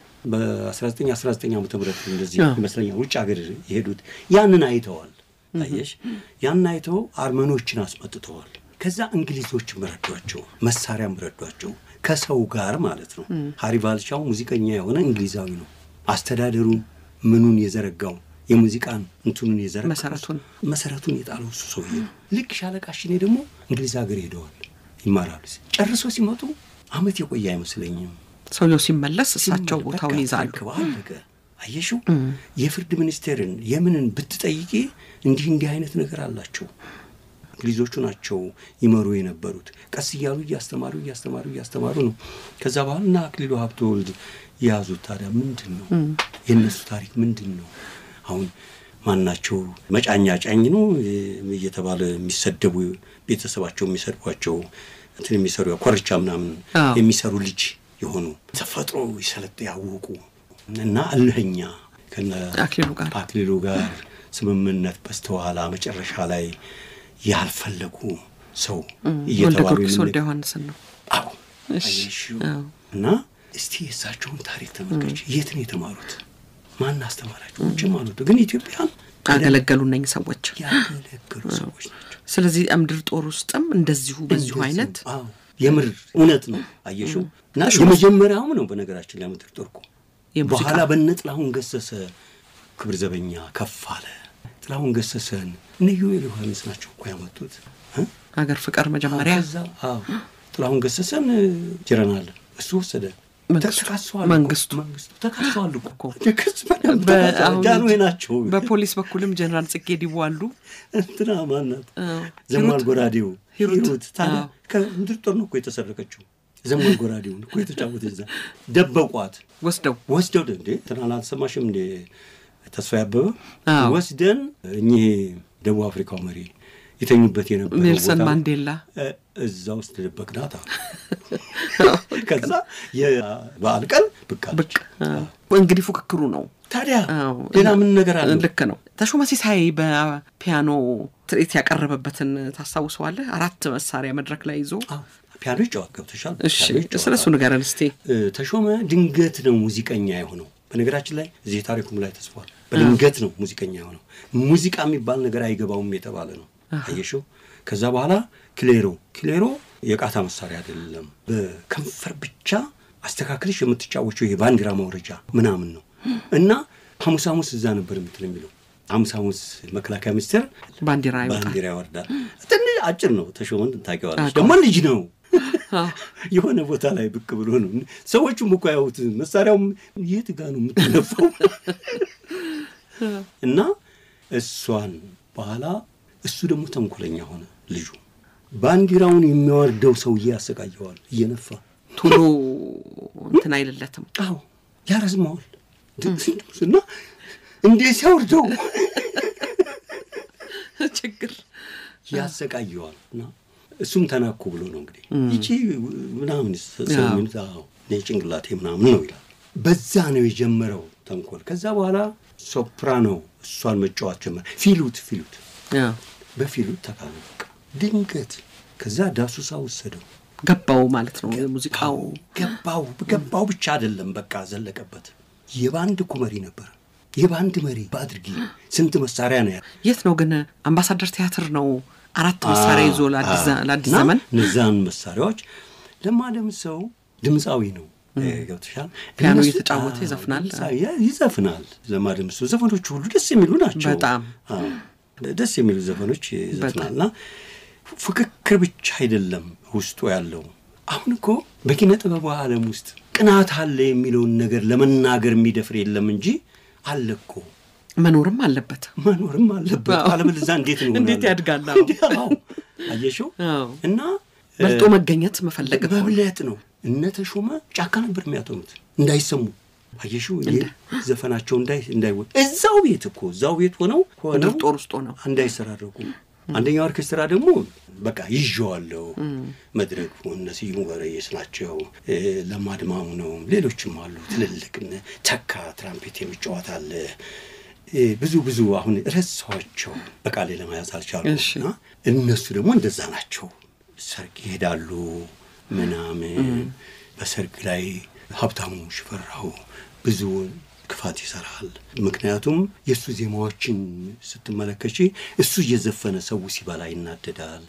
በ1919 ዓ ም እንደዚህ አዎ። ይመስለኛል ውጭ ሀገር የሄዱት ያንን አይተዋል። አየሽ ያንን አይተው አርመኖችን አስመጥተዋል። ከዛ እንግሊዞችም ረዷቸው፣ መሳሪያም ረዷቸው ከሰው ጋር ማለት ነው። ሃሪቫልሻው ሙዚቀኛ የሆነ እንግሊዛዊ ነው። አስተዳደሩን ምኑን የዘረጋው የሙዚቃን እንትኑን የዘረጋው መሰረቱን መሰረቱን የጣለው እሱ ሰውዬ ነው። ልክ ሻለቃ ሽኔ ደግሞ እንግሊዝ ሀገር ሄደዋል ይማራሉ። ጨርሶ ሲመጡ አመት የቆየ አይመስለኝም። ሰውየው ሲመለስ እሳቸው በቃ ቦታውን ይዛሉ ተረክበው አለቀ። አየሽው የፍርድ ሚኒስቴርን የምንን ብትጠይቂ እንዲህ እንዲህ አይነት ነገር አላቸው። እንግሊዞቹ ናቸው ይመሩ የነበሩት። ቀስ እያሉ እያስተማሩ እያስተማሩ እያስተማሩ ነው። ከዛ በኋላ እና አክሊሉ ሀብተወልድ የያዙት ታዲያ ምንድን ነው የእነሱ ታሪክ ምንድን ነው? አሁን ማናቸው መጫኛ ጫኝ ነው እየተባለ የሚሰደቡ ቤተሰባቸው የሚሰድቧቸው እንትን የሚሰሩ ኮርቻ ምናምን አዎ። የሚሰሩ ልጅ የሆኑ ተፈጥሮ ይሰለጥ ያወቁ እና እልህኛ ከነ አክሊሉ ጋር አክሊሉ ጋር ስምምነት በስተኋላ መጨረሻ ላይ ያልፈለጉ ሰው ወልደ እየተባሉ ጊዮርጊስ የምን- ወልደ ዮሐንስን ነው አዎ እሺ። አየሽው? አዎ። እና እስቲ የእሳቸውን ታሪክ ተመልከች። የት ነው የተማሩት? ማን አስተማራቸው? ውጭ ማለት ግን ኢትዮጵያን አገለገሉ እነኝ ሰዎች ያገለገሉ ሰዎች ናቸው። ስለዚህ ምድር ጦር ውስጥም እንደዚሁ በዚሁ እንደዚህ አይነት ነው። አዎ የምር እውነት ነው። አየሽው? እና ተሾመ- የመጀመሪያውም ነው በነገራችን ላይ ምድር ጦር እኮ የሙዚቃ በኋላ በነ ጥላሁን ገሰሰ ክብር ዘበኛ ከፍ አለ። ጥላሁን ገሰሰን እነ ዮኤል ዮሐንስ ናቸው እኮ ያመጡት እ? አገር ፍቅር መጀመሪያ ከዛ አዎ ጥላሁን ገሰሰን ጀረናል እሱ ወሰደ። መንግስቱ- ተካሰዋል እኮ። መንግስቱ መንግስቱ ተካሰዋል እኮ እኮ። ክስ በደንብ በ- ተካሰዋል። አሁን ጃንሆይ ናቸው። በፖሊስ በኩልም ጀነራል ጽጌ ዲቦ አሉ እንትና ማናት አዎ። ዘማል ሂሩት- ጎራዴው ሂሩት። ሂሩት ታዲያ አዎ። ከምድር ጦር ነው እኮ የተሰረቀችው። ዘማል ጎራዴውን እኮ የተጫወተ እዛ ደበቋት። ወስደው ወስደው እንዴ እንትና አልሰማሽም እንዴ ተስፋ ያበበ አዎ። ወስደን እኚህ ደቡብ አፍሪካው መሪ የተኙበት የነበረው ኔልሰን ቦታ ማንዴላ እ፣ እዛ ውስጥ ደበቅናት አሉ። ከዛ የበዓል ቀን ብቅ አለች። ብቅ አዎ። እንግዲህ ፉክክሩ ነው ታዲያ አዎ። ሌላ ምን ነገር አለ? ልክ ነው። ተሾመ ሲሳይ በፒያኖ ትርኢት ያቀረበበትን ታስታውሰዋለህ? አራት መሳሪያ መድረክ ላይ ይዞ ፒያኖ ይጫወት ገብተሻል። እሺ፣ ፒያኖ ይጫወታል። ስለ እሱ ንገረን እስቲ። እ፣ ተሾመ ድንገት ነው ሙዚቀኛ የሆነው። በነገራችን ላይ እዚህ ታሪኩም ላይ ተጽፏል። በድንገት ነው ሙዚቀኛ የሆነው። ሙዚቃ የሚባል ነገር አይገባውም የተባለ ነው። አየሽው። ከዛ በኋላ ክሌሮ ክሌሮ የቃታ መሳሪያ አይደለም። በከንፈር ብቻ አስተካክልሽ የምትጫወቸው ይሄ ባንዲራ ማውረጃ ምናምን ነው እና ሐሙስ ሐሙስ እዛ ነበር የምትል የሚለው ሐሙስ ሐሙስ መከላከያ ሚኒስቴር ባንዲራ ይወጣል። ባንዲራ ያወርዳል። ትንሽ አጭር ነው። ተሾመን ታውቂዋለሽ። አውቀዋለሁ። ደግሞ ልጅ ነው አዎ። የሆነ ቦታ ላይ ብቅ ብሎ ነው። ሰዎቹም እኮ ያዩት መሳሪያውም የት ጋ ነው የምትነፋው? እና እሷን በኋላ እሱ ደግሞ ተንኮለኛ ሆነ። ልጁ ባንዲራውን የሚያወርደው ሰውዬ ያሰቃየዋል እየነፋ ቶሎ እንትን አይልለትም። አዎ ያረዝመዋል እና እንዴት ሲያወርደው ችግር ያሰቃየዋል እና እሱም ተናኩ ብሎ ነው እንግዲህ ይቺ ምናምን ሰው የሚሉት አዎ እኔ ጭንቅላቴ ምናምን ነው ይላል። በዛ ነው የጀመረው ተንኮል። ከዛ በኋላ ሶፕራኖ እሷን መጫወት ጀመረ። ፊሉት ፊሉት አዎ። በፊሉት ተካነ በቃ ድንገት። ከዛ ዳሱሳ ወሰደው። ገባው ማለት ነው የሙዚቃው ገባው ገባው ብቻ አይደለም በቃ ዘለቀበት። የባንድ እኮ መሪ ነበር። የባንድ መሪ በአድርጊ ስንት መሳሪያ ነው ያ የት ነው ግን አምባሳደር ቲያትር ነው አራት መሳሪያ ይዞ ለአዲስ ዘ- ለአዲስ እና ዘመን እነዛን መሳሪያዎች ለማለም ሰው ድምፃዊ ነው ገብተሻል። ፒያኖ እነሱ- እየተጫወተ አዎ፣ ይዘፍናል። ድምፃዊ ያ- ይዘፍናል። ለማለም ሰው ዘፈኖቹ ሁሉ ደስ የሚሉ ናቸው። በጣም። አዎ፣ ደስ የሚሉ ዘፈኖች ይዘፍናል እና ፍክክር ብቻ አይደለም ውስጡ ያለው። አሁን እኮ በኪነ ጥበቡ ዓለም ውስጥ ቅናት አለ የሚለውን ነገር ለመናገር የሚደፍር የለም እንጂ አለ እኮ መኖርም አለበት። መኖርም አለበት። አዎ። አለበለዚያ እንዴት ነው እንዴት ይሆናል? ያድጋል? አዎ። እንዴ፣ አዎ። አየሽው አዎ። እና በልጦ መገኘት መፈለግ እኮ ነው። በብለት ነው። እነ ተሾመ ጫካ ነበር የሚያጠኑት እንዳይሰሙ። አየሽው ይሄ ዘፈናቸው እንዳይ እንዳይወ እዛው ቤት እኮ እዛው ቤት ሆነው ምድር ሆነው ጦር ውስጥ ሆነው እንዳይሰራረቁ። አንደኛው ኦርኬስትራ ደግሞ በቃ ይዤዋለሁ መድረክ እነ ስዩም ወረየስ ናቸው፣ እ፣ ለማ ድማሙ ነው፣ ሌሎችም አሉ ትልልቅ እነ ተካ ትራምፔት የሚጫወት አለ። እ፣ ብዙ ብዙ አሁን ረሳኋቸው በቃሌ ለመያዝ አልቻሉ። እሺ። እና እነሱ ደግሞ እንደዛ ናቸው። ሰርግ ይሄዳሉ ምናምን። በሰርግ ላይ ሀብታሙ ሽፈራው ብዙ ክፋት ይሰራል። ምክንያቱም የእሱ ዜማዎችን ስትመለከች እሱ እየዘፈነ ሰው ሲበላ ይናደዳል።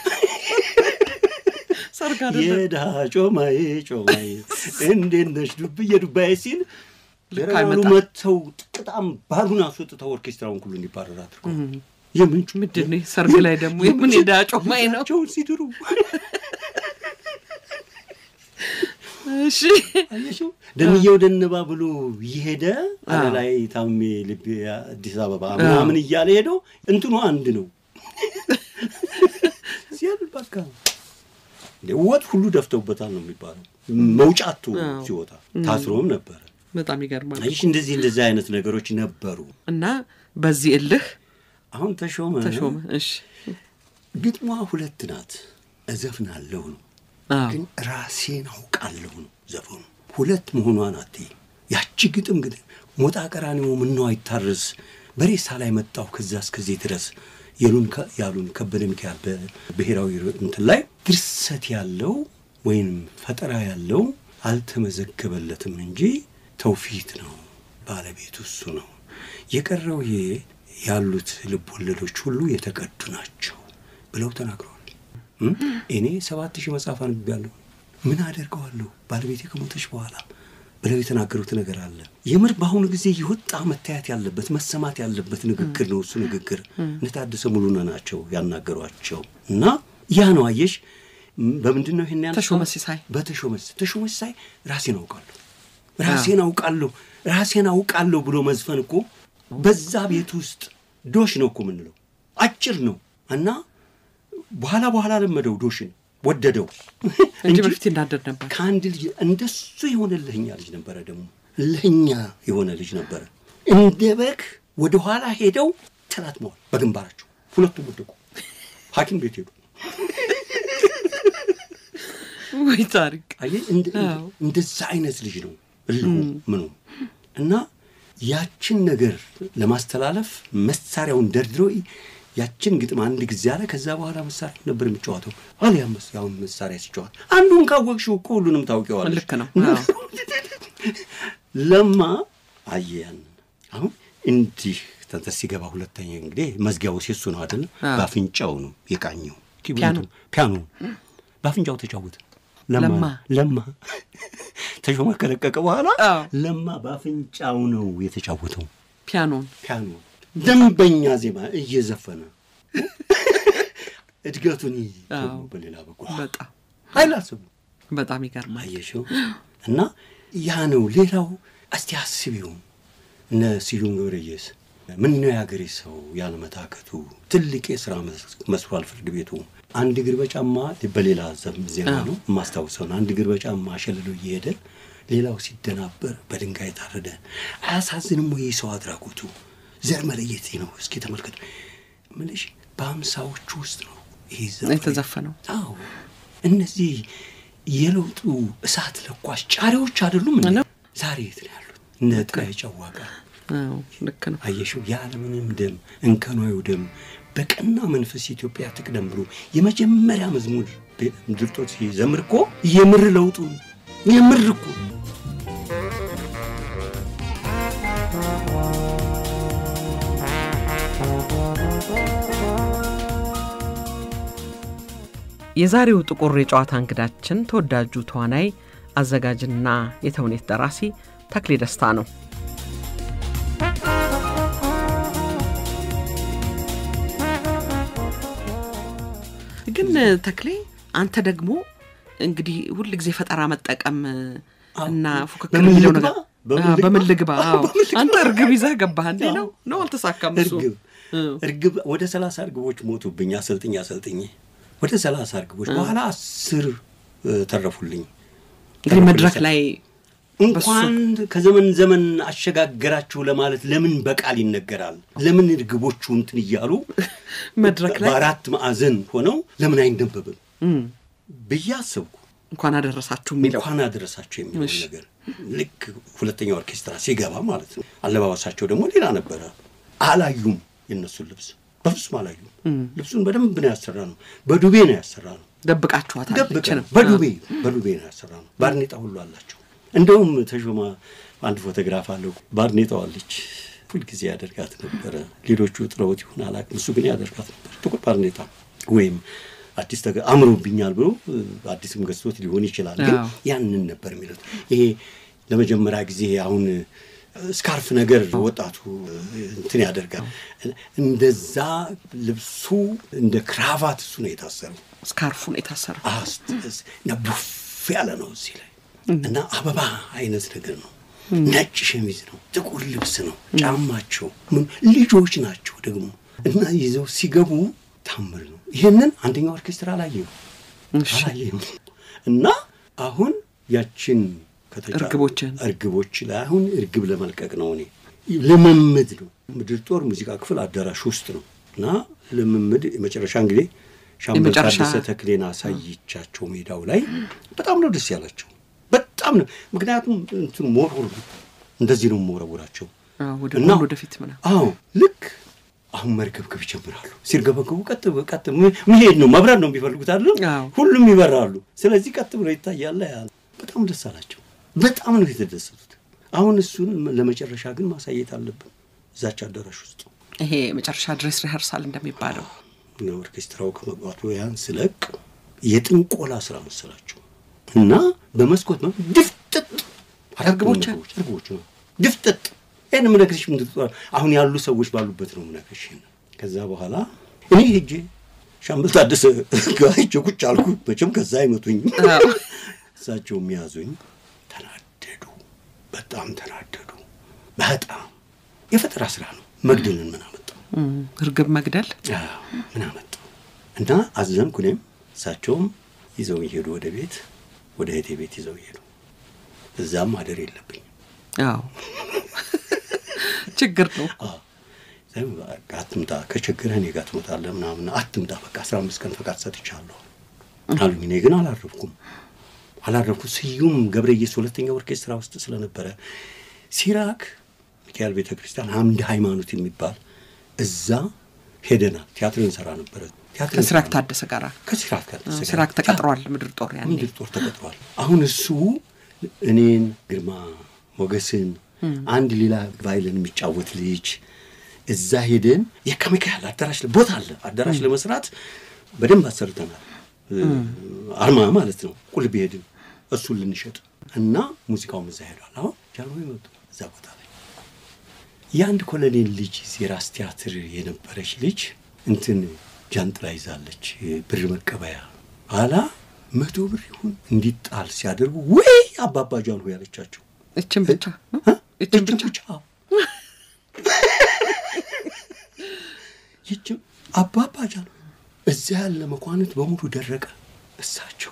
ሰርግ አይደለም የድሃ ጮማዬ ጮማዬ እንዴት ነሽ ዱብዬ ዱባዬ ሲል ልክ ጀነራሉ አይመጣም። መጥተው ጥቅጣም ባሉን አስወጥተው ኦርኬስትራውን ሁሉ እንዲባረር አድርገው የምንጩ ምንድን ነው ሰርግ ላይ ደግሞ የምን ሄዳ ጮማኝ ነው? ቸውን ሲድሩ እሺ አየሽው ደምየው ደንባ ብሎ እየሄደ አለ ላይ ታሜ ልቤ አዲስ አበባ ምናምን እያለ ሄደው እንትኑ አንድ ነው ሲያል በቃ እንደ ወጥ ሁሉ ደፍተውበታል ነው የሚባለው። መውጫቱ አዎ። ሲወጣ ታስሮም ነበረ። በጣም ይገርማል። አይሽ እንደዚህ እንደዚህ አይነት ነገሮች ነበሩ። እና በዚህ እልህ አሁን ተሾመ ተሾመ። እሺ ግጥሟ ሁለት ናት። እዘፍናለሁ ነው አዎ ግን ራሴን አውቃለሁ ነው ዘፈኑ። ሁለት መሆኗን አትይ። ያቺ ግጥም ግን ሞጣ ቀራኒዮ ምነው አይታረስ በሬሳ ላይ መጣሁ ከዛ እስከዚህ ድረስ የሉን ከ- ያሉን ከበደ ሚካኤል በብሔራዊ ር- እንትን ላይ ድርሰት ያለው ወይም ፈጠራ ያለው አልተመዘገበለትም እንጂ ተውፊት ነው፣ ባለቤቱ እሱ ነው። የቀረው ይሄ ያሉት ልብ ወለዶች ሁሉ የተቀዱ ናቸው ብለው ተናግረዋል። እም? እኔ ሰባት ሺህ መጽሐፍ አንብቤያለሁ። ምን አደርገዋለሁ ባለቤቴ ከሞተች በኋላ ብለው የተናገሩት ነገር አለ። የምር በአሁኑ ጊዜ የወጣ መታየት ያለበት መሰማት ያለበት ንግግር ነው። እሱ ንግግር እነ ታደሰ ሙሉነህ ናቸው ያናገሯቸው እና ያ ነው አየሽ። ም- በምንድን ነው ይሄን ያነሳው? ተሾመ ሲሳይ በተሾመ ተሾመ ሲሳይ ራሴን አውቃለሁ ራሴን አውቃለሁ ራሴን አውቃለሁ ብሎ መዝፈን እኮ በዛ ቤት ውስጥ ዶሽ ነው እኮ የምንለው አጭር ነው እና በኋላ በኋላ ለመደው ዶሽን ወደደው እንጂ በፊት ይናደድ ነበር። ከአንድ ልጅ እንደሱ የሆነ ልህኛ ልጅ ነበረ። ደግሞ ልህኛ የሆነ ልጅ ነበረ። እንደ በግ ወደ ኋላ ሄደው ተላትመዋል በግንባራቸው። ሁለቱም ወደቁ። ሐኪም ቤት ሄዱ። ወይ ታሪክ አየህ እንደ- እንደ- አዎ። እንደዛ አይነት ልጅ ነው እልሁ ምኑ እና ያችን ነገር ለማስተላለፍ መሳሪያውን ደርድሮ ያችን ግጥም አንድ ጊዜ አለ። ከዛ በኋላ መሳሪያ ነበር የሚጫወተው። አሊያም ያሁን መሳሪያ ሲጫወት አንዱን ካወቅሽው እኮ ሁሉንም ታውቂዋለሽ። ልክ ነው። እና አዎ። ለማ አየ ያንን አሁን እንዲህ ተንተስ ሲገባ ሁለተኛ እንግዲህ መዝጊያው ሴሱ ነው አይደል? አዎ። በአፍንጫው ነው የቃኘው ፒያኖ። ፒያኖ በአፍንጫው ተጫወተ። ለማ ለማ ተሾመ ከለቀቀ በኋላ አዎ። ለማ በአፍንጫው ነው የተጫወተው ፒያኖን ፒያኖ ደንበኛ ዜማ እየዘፈነ እድገቱን ይ- አዎ። በሌላ በኩል በጣም አይላስቡ በጣም ይገርማል። አየሽው እና ያ ነው። ሌላው እስቲ አስቢው እነ ስዩም ገብረየስ ምን ነው የሀገሬ ሰው ያለመታከቱ ትልቅ የስራ መስ- መስሏል ፍርድ ቤቱ አንድ እግር በጫማ በሌላ ዘም- ዜማ አዎ። ነው የማስታውሰው ነው። አንድ እግር በጫማ ሸልሎ እየሄደ ሌላው ሲደናበር በድንጋይ ታረደ። አያሳዝንም ወይ ሰው አድራጎቱ? ዘር መለየት ነው። እስኪ ተመልከቱ ምልሽ በሀምሳዎቹ ውስጥ ነው ይሄ ዘፈን የተዘፈነው አዎ እነዚህ የለውጡ እሳት ለኳሽ ጫሪዎች አይደሉም እንዴ? ነው። ዛሬ የት ነው ያሉት? እነ ጥራይ ጨዋቃ አዎ፣ ልክ ነው። አየሽው፣ ያለምንም ደም እንከኗዩ ደም በቀና መንፈስ ኢትዮጵያ ትቅደም ብሎ የመጀመሪያ መዝሙር ምድር ጦር ሲዘምር እኮ የምር ለውጡ የምር እኮ የዛሬው ጥቁር የጨዋታ እንግዳችን ተወዳጁ ተዋናይ አዘጋጅና የተውኔት ደራሲ ተክሌ ደስታ ነው። ግን ተክሌ አንተ ደግሞ እንግዲህ ሁል ጊዜ ፈጠራ መጠቀም እና ፉክክር በምን የሚለው ልግባ? ነገር በምን አዎ፣ ልግባ? በምን ልግባ? አዎ። በምን ልግባ? አንተ እርግብ ይዘህ ገባህ እንዴ? ነው ነው አልተሳካም እሱ እርግብ አዎ። እርግብ ወደ ሰላሳ እርግቦች ሞቱብኝ። አሰልጥኝ አሰልጥኝ ወደ ሰላሳ እርግቦች በኋላ አስር እ፣ ተረፉልኝ። እንግዲህ መድረክ ላይ እንኳን ከዘመን ዘመን አሸጋገራችሁ ለማለት ለምን በቃል ይነገራል? ለምን እርግቦቹ እንትን እያሉ መድረክ ላይ በአራት ማዕዘን ሆነው ለምን አይነበብም እም፣ ብዬ አሰብኩ። እንኳን አደረሳችሁ የሚለው እንኳን አደረሳቸው የሚለው እሺ። ነገር ልክ ሁለተኛ ኦርኬስትራ ሲገባ ማለት ነው። አለባበሳቸው ደግሞ ሌላ ነበረ። አላዩም፣ የእነሱን ልብስ በፍጹም አላዩም። ልብሱን በደንብ ነው ያሰራ ነው። በዱቤ ነው ያሰራ ነው። ደብቃችኋታል። ደብቀን ይችንም በዱቤ በዱቤ ነው ያሰራ ነው። ባርኔጣ ሁሉ አላቸው። እንደውም ተሾማ አንድ ፎቶግራፍ አለው። ባርኔጣው አለች ሁልጊዜ ያደርጋት ነበረ። ሌሎቹ ጥለውት ይሁን አላውቅም፣ እሱ ግን ያደርጋት ነበር። ጥቁር ባርኔጣ ወይም አዲስ ተገ አምሮብኛል ብሎ እ፣ አዲስም ገዝቶት ሊሆን ይችላል። ግን አዎ። ያንን ነበር የሚሉት። ይሄ ለመጀመሪያ ጊዜ አሁን ስካርፍ ነገር ወጣቱ እንትን ያደርጋል። እንደዛ ልብሱ እንደ ክራቫት እሱ ነው የታሰረው። ስካርፉን የታሰረው አስት እና ቡፍ ያለ ነው እዚህ ላይ እና አበባ አይነት ነገር ነው። ነጭ ሸሚዝ ነው፣ ጥቁር ልብስ ነው፣ ጫማቸው ምን ልጆች ናቸው ደግሞ እና ይዘው ሲገቡ ታምር ነው። ይህንን አንደኛው ኦርኬስትራ አላየም እሺ። አላየም እና አሁን ያችን ከተጫ- እርግቦችን እርግቦች ላይ አሁን እርግብ ለመልቀቅ ነው። እኔ ልምምድ ነው። ምድር ጦር ሙዚቃ ክፍል አዳራሽ ውስጥ ነው እና ልምምድ የመጨረሻ እንግዲህ ሻምበል የመጨረሻ- ታደሰ ተክሌን አሳይቻቸው ሜዳው ላይ በጣም ነው ደስ ያላቸው። በጣም ነው ምክንያቱም እንትን ሞርወር ነው እንደዚህ ነው የምወረውራቸው አዎ፣ ወደ እና- ጎን ወደፊት ምናምን አዎ ልክ አሁን መርገብገብ ይጀምራሉ። ሲርገበገቡ ቀጥ ቀጥ መሄድ ነው መብረር ነው የሚፈልጉት አይደለም። አዎ። ሁሉም ይበራሉ። ስለዚህ ቀጥ ብሎ ይታያል። ያ በጣም ደስ አላቸው። በጣም ነው የተደሰቱት። አሁን እሱን ለመጨረሻ ግን ማሳየት አለብን እዛች አዳራሽ ውስጥ ይሄ መጨረሻ ድሬስ ሪኸርሳል እንደሚባለው እና ኦርኬስትራው ከመግባቱ ያን ስለቅ የጥንቆላ ስራ መሰላቸው እና በመስኮት ነው ድፍጥጥ አራት እርግቦች? እርግቦች እርግቦች ነው ድፍጥጥ ይህን ምነግርሽ ምንድን ነው አሁን ያሉ ሰዎች ባሉበት ነው ምነግርሽ ከዛ በኋላ እኔ ሄጄ ሻምበል ታደሰ ጋር ሄጄ ቁጭ አልኩ መቼም ከዛ አይመቱኝም አዎ። እሳቸው የሚያዙኝ ተናደዱ በጣም ተናደዱ በጣም የፈጠራ ስራ ነው መግደልን ምን አመጣው እም፣ እርግብ መግደል አዎ፣ ምን አመጣው እና አዘንኩ። እኔም እሳቸውም ይዘው ይሄዱ ወደ ቤት ወደ እህቴ ቤት ይዘው ይሄዱ። እዛም ማደር የለብኝ አዎ ችግር ነው። አትምጣ፣ ከችግርህ እኔ ጋር ትመጣለህ ምናምን አትምጣ፣ በቃ አስራ አምስት ቀን ፈቃድ ሰጥቻለሁ አሉኝ። እኔ ግን አላረፍኩም አላረፍኩ ስዩም ገብረየስ ሁለተኛ ኦርኬስትራ ውስጥ ስለነበረ ሲራክ ሚካኤል ቤተ ክርስቲያን አምድ ሃይማኖት የሚባል እዛ ሄደናል። ቲያትር እንሰራ ነበረ። ቲያትር ከሲራክ እንሰራ ታደሰ ጋር ከሲራክ ጋር አዎ፣ ሲራክ ተቀጥሯል። ምድር ጦር ያኔ ምድር ጦር ተቀጥሯል። አሁን እሱ እኔን ግርማ ሞገስን አንድ ሌላ ቫይልን የሚጫወት ልጅ እዛ ሄደን የካ ሚካኤል አዳራሽ ለ- ቦታ አለ አዳራሽ ለመስራት በደንብ አሰርተናል። አርማ ማለት ነው። ቁልቢ ሄድን እሱን ልንሸጥ እና ሙዚቃውም እዛ ሄዷል። አሁን ጃንሆይ መጡ እዛ ቦታ ላይ የአንድ ኮሎኔል ልጅ ዜራስ ቲያትር የነበረች ልጅ እንትን ጃንጥላ ይዛለች ብር መቀበያ ኋላ መቶ ብር ይሁን እንዲጣል ሲያደርጉ ወይ አባባ ጃንሆይ ያለቻቸው እችን ብቻ እችን ብቻ ይችም አባባ ጃንሆይ እዚያ ያለ መኳንንት በሙሉ ደረቀ። እሳቸው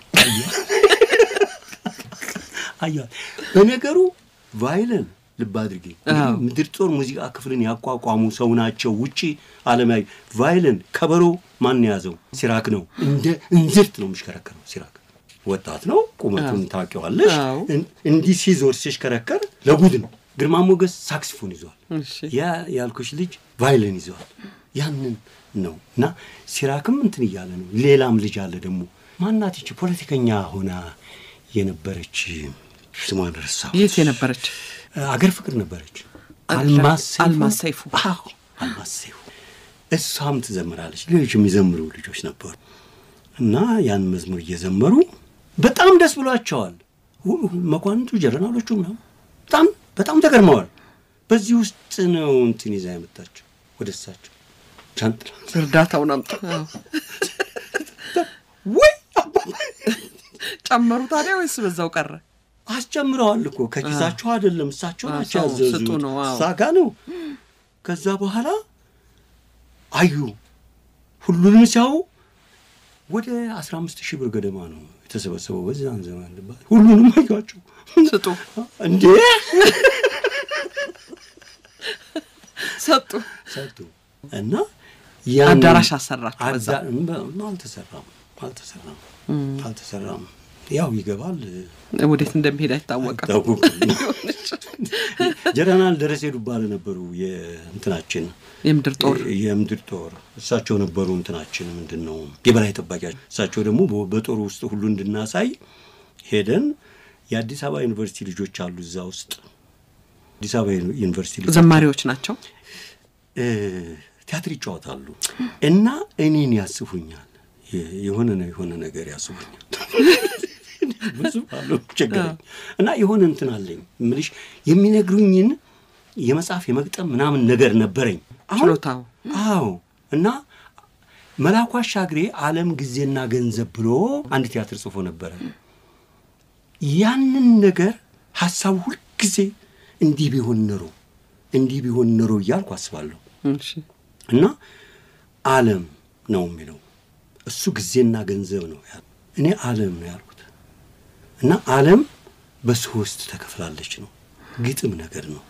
አያል በነገሩ ቫይለን ልብ አድርጌ ምድር ጦር ሙዚቃ ክፍልን ያቋቋሙ ሰው ናቸው። ውጪ ዓለማዊ ቫይለን ከበሮ ማን የያዘው? ሲራክ ነው። እንደ እንዝርት ነው የሚሽከረከረው። ሲራክ ወጣት ነው፣ ቁመቱን ታውቂዋለሽ። እንዲህ ሲዞር ሲሽከረከር ለጉድ ነው። ግርማ ሞገስ ሳክሲፎን ይዘዋል። ያ ያልኩሽ ልጅ ቫይለን ይዘዋል። ያንን ነው እና ሲራክም እንትን እያለ ነው። ሌላም ልጅ አለ ደግሞ ማናት ይቺ ፖለቲከኛ ሆና የነበረች ስሟን ረሳሁት። የት የነበረች? አገር ፍቅር ነበረች። አልማዝ ሰይፉ። አልማዝ ሰይፉ እሷም ትዘምራለች። ሌሎች የሚዘምሩ ልጆች ነበሩ እና ያን መዝሙር እየዘመሩ በጣም ደስ ብሏቸዋል። መኳንንቱ፣ ጀረናሎቹ ምናምን በጣም በጣም ተገርመዋል። በዚህ ውስጥ ነው እንትን ይዛ ያመጣቸው ወደ እሳቸው ጃንጥላ እርዳታውን አምጣ ወይ ጨመሩ ታዲያ ወይስ በዛው ቀረ? አስጨምረዋል እኮ ከኪሳቸው አይደለም፣ እሳቸው ናቸው ያዘዙት። ስጡ ነው እዛ ጋ ነው። ከዛ በኋላ አዩ ሁሉንም ሲያዩ ወደ አስራ አምስት ሺህ ብር ገደማ ነው የተሰበሰበው በዛን ዘመን። ሁሉንም አዩዋቸው። ስጡ እንዴ ሰጡ ሰጡ እና አዳራሽ አሰራችሁ በዛ? አልተሰራም አልተሰራም አልተሰራም። ያው ይገባል ወዴት እንደሚሄድ አይታወቅም። ጀነራል ደረሴ ዱባለ ነበሩ የእንትናችን የምድር ጦር የምድር ጦር እሳቸው ነበሩ እንትናችን ምንድን ነው የበላይ ጠባቂያቸው። እሳቸው ደግሞ በጦሩ ውስጥ ሁሉ እንድናሳይ ሄደን የአዲስ አበባ ዩኒቨርሲቲ ልጆች አሉ እዛ ውስጥ አዲስ አበባ ዩኒቨርሲቲ ልጆች ዘማሪዎች ናቸው። ቲያትር ይጫወታሉ እና እኔን ያስፉኛል። የሆነ የሆነ ነገር ያስቡኛል ብዙ አሉ ችግረኝ እና የሆነ እንትን አለኝ ምልሽ የሚነግሩኝን የመጽሐፍ የመግጠም ምናምን ነገር ነበረኝ ችሎታው። አዎ እና መላኩ አሻግሬ ዓለም ጊዜና ገንዘብ ብሎ አንድ ቲያትር ጽፎ ነበረ። ያንን ነገር ሀሳቡ ሁልጊዜ እንዲህ ቢሆን ኖሮ እንዲህ ቢሆን ኖሮ እያልኩ አስባለሁ። እና ዓለም ነው የሚለው እሱ ጊዜና ገንዘብ ነው ያለው። እኔ ዓለም ነው ያልኩት። እና ዓለም በሶስት ተከፍላለች ነው ግጥም ነገር ነው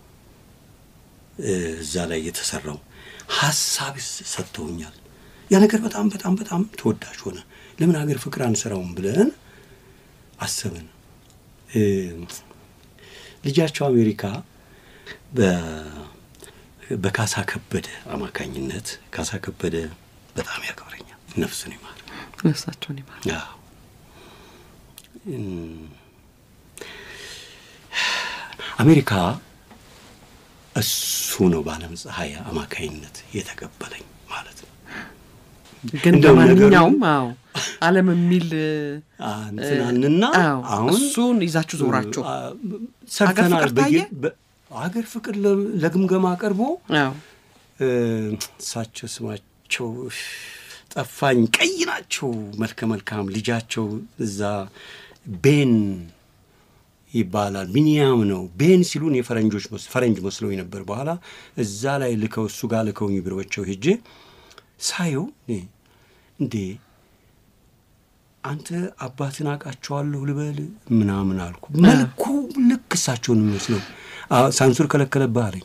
እዛ ላይ የተሰራው ሀሳብ ሰጥተውኛል። ያ ነገር በጣም በጣም በጣም ተወዳጅ ሆነ። ለምን ሀገር ፍቅር አንሰራውም ብለን አሰብን። ልጃቸው አሜሪካ በካሳ ከበደ አማካኝነት ካሳ ከበደ በጣም ያከብረኛል። ነፍሱን ይማር፣ ነፍሳቸውን ይማር። አሜሪካ እሱ ነው በዓለም ፀሐይ አማካኝነት የተቀበለኝ ማለት ነው። ግን በማንኛውም አዎ ዓለም የሚል እንትናንና አሁን እሱን ይዛችሁ ዞራችሁ ሰርተናል። ታየ? አገር ፍቅር ለግምገማ ቀርቦ አዎ እሳቸው ስማቸው ጠፋኝ፣ ቀይ ናቸው፣ መልከ መልካም ልጃቸው እዛ ቤን ይባላል። ቢኒያም ነው ቤን ሲሉን የፈረንጆች ፈረንጅ መስሎኝ ነበር። በኋላ እዛ ላይ ልከው እሱ ጋር ልከውኝ ቢሮቸው ሄጄ ሳየው እንዴ አንተ አባትን አውቃቸዋለሁ ልበል ምናምን አልኩ። መልኩ ልክ እሳቸውን የሚመስለው ሳንሱር ከለከለብህ አለኝ።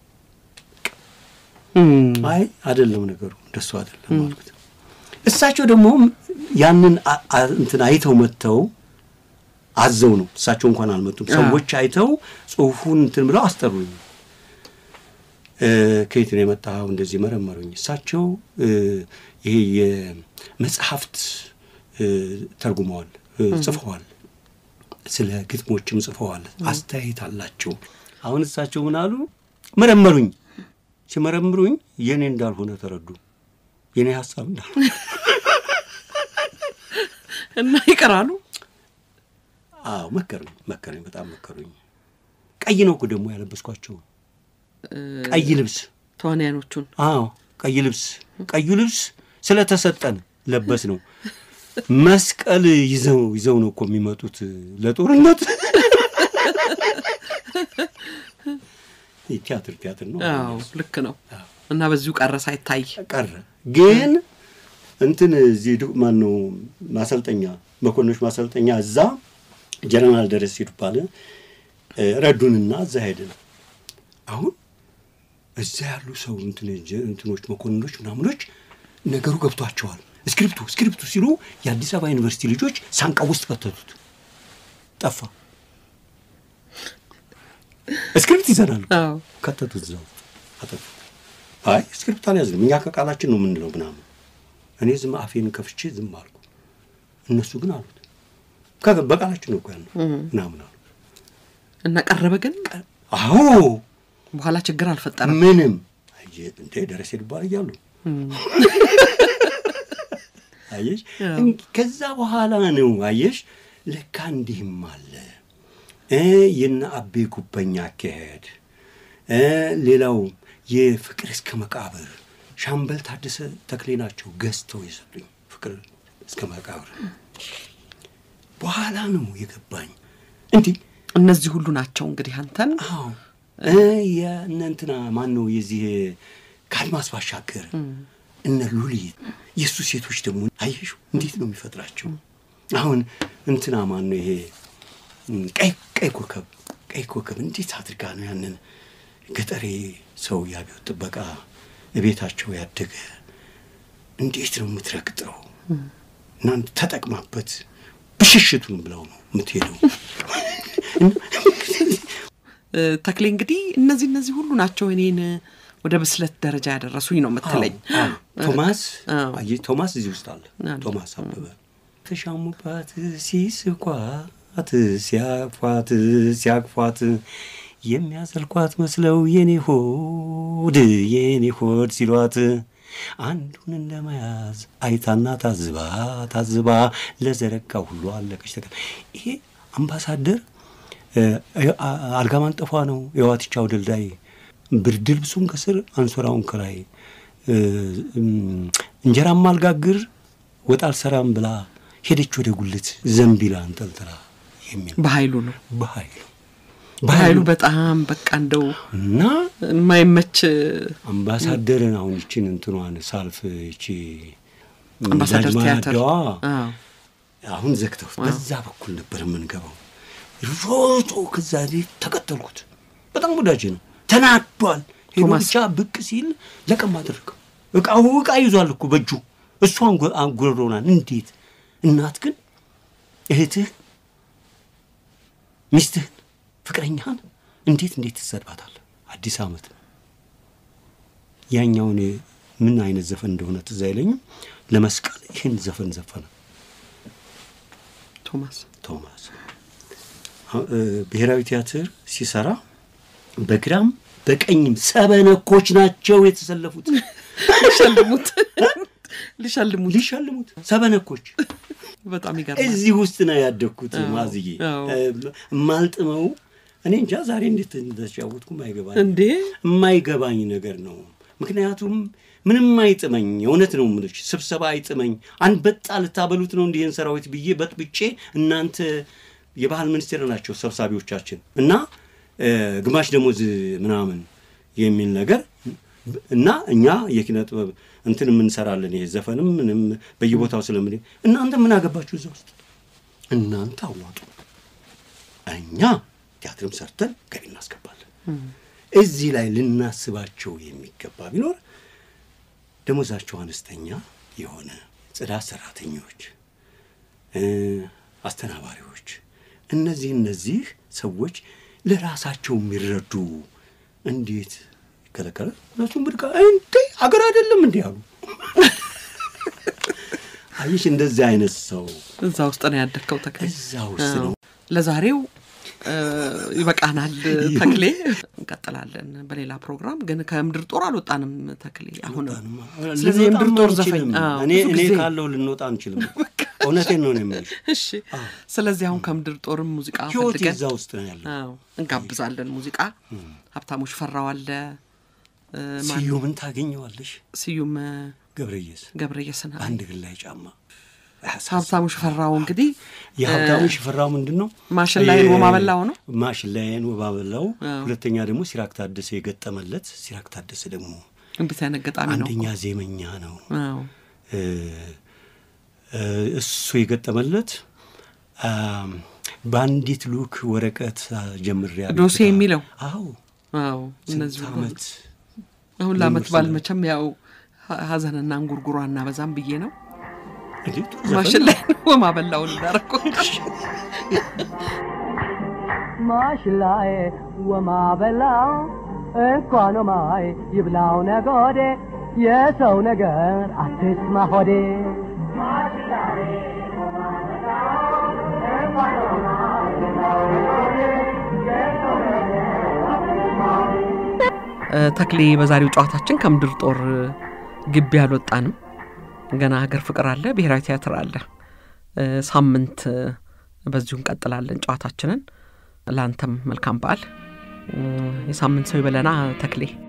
አይ አይደለም ነገሩ እንደሱ አይደለም አልኩት። እሳቸው ደግሞ ያንን እንትን አይተው መጥተው አዘው ነው እሳቸው እንኳን አልመጡም። ሰዎች አይተው ጽሁፉን እንትን ብለው አስጠሩኝ። ከየት ነው የመጣው? እንደዚህ መረመሩኝ። እሳቸው ይሄ የመጽሐፍት ተርጉመዋል፣ ጽፈዋል፣ ስለ ግጥሞችም ጽፈዋል፣ አስተያየት አላቸው። አሁን እሳቸው ምን አሉ? መረመሩኝ። ሲመረምሩኝ የእኔ እንዳልሆነ ተረዱ። የእኔ ሀሳብ እንዳልሆነ እና ይቀራሉ። አዎ መከሩኝ መከሩኝ፣ በጣም መከሩኝ። ቀይ ነው እኮ ደግሞ ያለበስኳቸው ቀይ ልብስ ተዋንያኖቹን አዎ ቀይ ልብስ ቀዩ ልብስ ስለተሰጠን ለበስ ነው። መስቀል ይዘው ይዘው ነው እኮ የሚመጡት ለጦርነት። ቲያትር ቲያትር ነው አዎ ልክ ነው። እና በዚሁ ቀረ ሳይታይ ቀረ። ግን እንትን እዚህ ማን ነው ማሰልጠኛ መኮንኖች ማሰልጠኛ እዛ ጀነራል ደረስ ይባል ረዱንና እዛ ሄድን። አሁን እዛ ያሉ ሰው እንትኖች መኮንኖች ምናምኖች ነገሩ ገብቷቸዋል። እስክሪፕቱ እስክሪፕቱ ሲሉ የአዲስ አበባ ዩኒቨርሲቲ ልጆች ሳንቃ ውስጥ ከተቱት። ጠፋ። እስክሪፕት ይዘናሉ ከተቱት፣ እዛው አጠፉት። አይ እስክሪፕት አልያዝንም እኛ ከቃላችን ነው የምንለው ምናምን። እኔ ዝም አፌን ከፍቼ ዝም አልኩ። እነሱ ግን አሉት በቃላችን ነው እኮ ያልነው ምናምን አሉ እና ቀረበ ግን አዎ በኋላ ችግር አልፈጠረም። ምንም እንደ ደረሴ ድባል እያሉ አየሽ። ከዛ በኋላ ነው አየሽ ለካ እንዲህም አለ የነ አቤ ጉበኛ አካሄድ፣ ሌላው የፍቅር እስከ መቃብር ሻምበል ታደሰ ተክሌ ናቸው ገዝተው የሰጡኝ ፍቅር እስከ መቃብር። በኋላ ነው የገባኝ እንዲህ እነዚህ ሁሉ ናቸው እንግዲህ አንተን አዎ የእነ እንትና ማን ነው የዚህ ከአድማስ ባሻገር እነ ሉሊት የእሱ ሴቶች ደግሞ አየሹ እንዴት ነው የሚፈጥራቸው? አሁን እንትና ማን ነው ይሄ ቀይ ቀይ ኮከብ ቀይ ኮከብ እንዴት አድርጋ ነው ያንን ገጠሬ ሰው የአብዮት ጥበቃ ቤታቸው ያደገ እንዴት ነው የምትረግጠው? እና ተጠቅማበት ብሽሽቱን ብለው ነው የምትሄደው። ተክሌ እንግዲህ እነዚህ እነዚህ ሁሉ ናቸው እኔን ወደ ብስለት ደረጃ ያደረሱኝ ነው የምትለኝ። ቶማስ ቶማስ እዚህ ውስጥ አለ። ቶማስ አበበ ተሻሙባት፣ ሲስኳት፣ ሲያፏት፣ ሲያቅፏት የሚያዘልቋት መስለው የኔ ሆድ የኔ ሆድ ሲሏት አንዱን እንደመያዝ አይታና ታዝባ ታዝባ ለዘረጋ ሁሉ አለቀች ተቀ ይሄ አምባሳደር አልጋ ማንጠፏ ነው የዋትቻው ድልዳይ ብርድ ልብሱን ከስር አንሶራውን ከላይ እንጀራም አልጋግር ወጥ አልሰራም ብላ ሄደች ወደ ጉልት ዘንቢላ አንጠልጥላ የሚል በኃይሉ ነው በኃይሉ በኃይሉ በጣም በቃ እንደው እና የማይመች አምባሳደርን አሁን ይችን እንትኗን ሳልፍ ይቺ አምባሳደር ቲያትር ዳዋ አሁን ዘግተው በዛ በኩል ነበር የምንገባው። ሮጦ ከዛ ተከተልኩት። በጣም ወዳጅ ነው። ተናዷል። ሄዶ ብቻ ብቅ ሲል ለቀም አደረገው። እቃው እቃ ይዟል እኮ በእጁ እሱ አንጎሮናል። እንዴት እናት ግን እህትህን፣ ሚስትህን፣ ፍቅረኛህን እንዴት እንዴት ትሰድባታለህ? አዲስ ዓመት ነው። ያኛውን ምን አይነት ዘፈን እንደሆነ ትዝ አይለኝም። ለመስቀል ይህን ዘፈን ዘፈነ ቶማስ ቶማስ ብሔራዊ ቲያትር ሲሰራ በግራም በቀኝም ሰበነኮች ናቸው የተሰለፉት። ሊሸልሙት ሊሸልሙት ሊሸልሙት ሰበነኮች። በጣም ይገርማል። እዚህ ውስጥ ነው ያደግኩት ማዝዬ። የማልጥመው እኔ እንጃ ዛሬ እንዴት እንደተጫወትኩ የማይገባኝ እንዴ የማይገባኝ ነገር ነው። ምክንያቱም ምንም አይጥመኝ፣ እውነት ነው የምልሽ። ስብሰባ አይጥመኝ። አንበጣ ልታበሉት ነው እንዲህን ሰራዊት ብዬ በጥብጬ እናንተ የባህል ሚኒስቴር ናቸው ሰብሳቢዎቻችን እና ግማሽ ደሞዝ ምናምን የሚል ነገር እና እኛ የኪነ ጥበብ እንትን የምንሰራለን ይሄ ዘፈንም ምንም በየቦታው ስለምን እናንተ ምን አገባችሁ እዛ ውስጥ እናንተ አዋጡ፣ እኛ ቲያትርም ሰርተን ገቢ እናስገባለን። እዚህ ላይ ልናስባቸው የሚገባ ቢኖር ደሞዛቸው አነስተኛ የሆነ ጽዳት ሰራተኞች፣ አስተናባሪዎች እነዚህ እነዚህ ሰዎች ለራሳቸው የሚረዱ እንዴት ይከለከላል? እነሱም ብድቃ እንዴ አገር አይደለም እንዲህ አሉ። አየሽ፣ እንደዚህ አይነት ሰው እዛ ውስጥ ነው ያደግከው ተክሌ። እዛ ውስጥ ነው። ለዛሬው ይበቃናል ተክሌ። እንቀጥላለን በሌላ ፕሮግራም። ግን ከምድር ጦር አልወጣንም ተክሌ። አሁን ስለዚህ የምድር ጦር ዘፈኝ እኔ እኔ ካለው ልንወጣ አንችልም። እውነቴን ነው ነው የምልሽ። እሺ። ስለዚህ አሁን ከምድር ጦርም ሙዚቃ ህይወት ፈልገን እዛ ውስጥ ነው ያለው። አዎ እንጋብዛለን። ሙዚቃ ሀብታሙ ሽፈራው አለ፣ እ፣ ማን- ስዩምን ታገኘዋለሽ። ስዩም እ፣ ገብረየስ ገብረየስን በአንድ እግር ላይ ጫማ ሀብታሙ ሽፈራው እንግዲህ የሀብታሙ ሽፈራው ምንድን ነው ማሽን ላይን ወማ በላው ነው። ማሽን ላይን ወማ በላው። አዎ። ሁለተኛ ደግሞ ሲራክ ታደሰ የገጠመለት። ሲራክ ታደሰ ደግሞ እንዴት አይነት ገጣሚ ነው አንደኛ እኮ። ዜመኛ ነው። አዎ እ፣ እ፣ እሱ የገጠመለት አም፣ በአንዲት ሉክ ወረቀት ጀምሬ ዶሴ የሚለው አዎ አዎ እነዚህ ስንት ሁሉ ዓመት አሁን ለአመት ልምድ ባል ስለ- መቼም ያው ሀ- ሀዘንና እንጉርጉሮ አናበዛም ብዬ ነው እንዴ ጥሩ ዘፈን ማሽን ነው። ላይ ወማ በላውን እንዳረኩ ማሽላዬ ወማበላው እንኳን ማይ ይብላው ነጎዴ የሰው ነገር አትስማ ሆዴ እ፣ ተክሌ በዛሬው ጨዋታችን ከምድር ጦር ግቢ አልወጣንም። ገና ሀገር ፍቅር አለ፣ ብሔራዊ ቲያትር አለ። እ፣ ሳምንት እ፣ በዚሁ እንቀጥላለን ጨዋታችንን። ለአንተም መልካም በዓል። እ፣ የሳምንት ሰው ይበለና ተክሌ።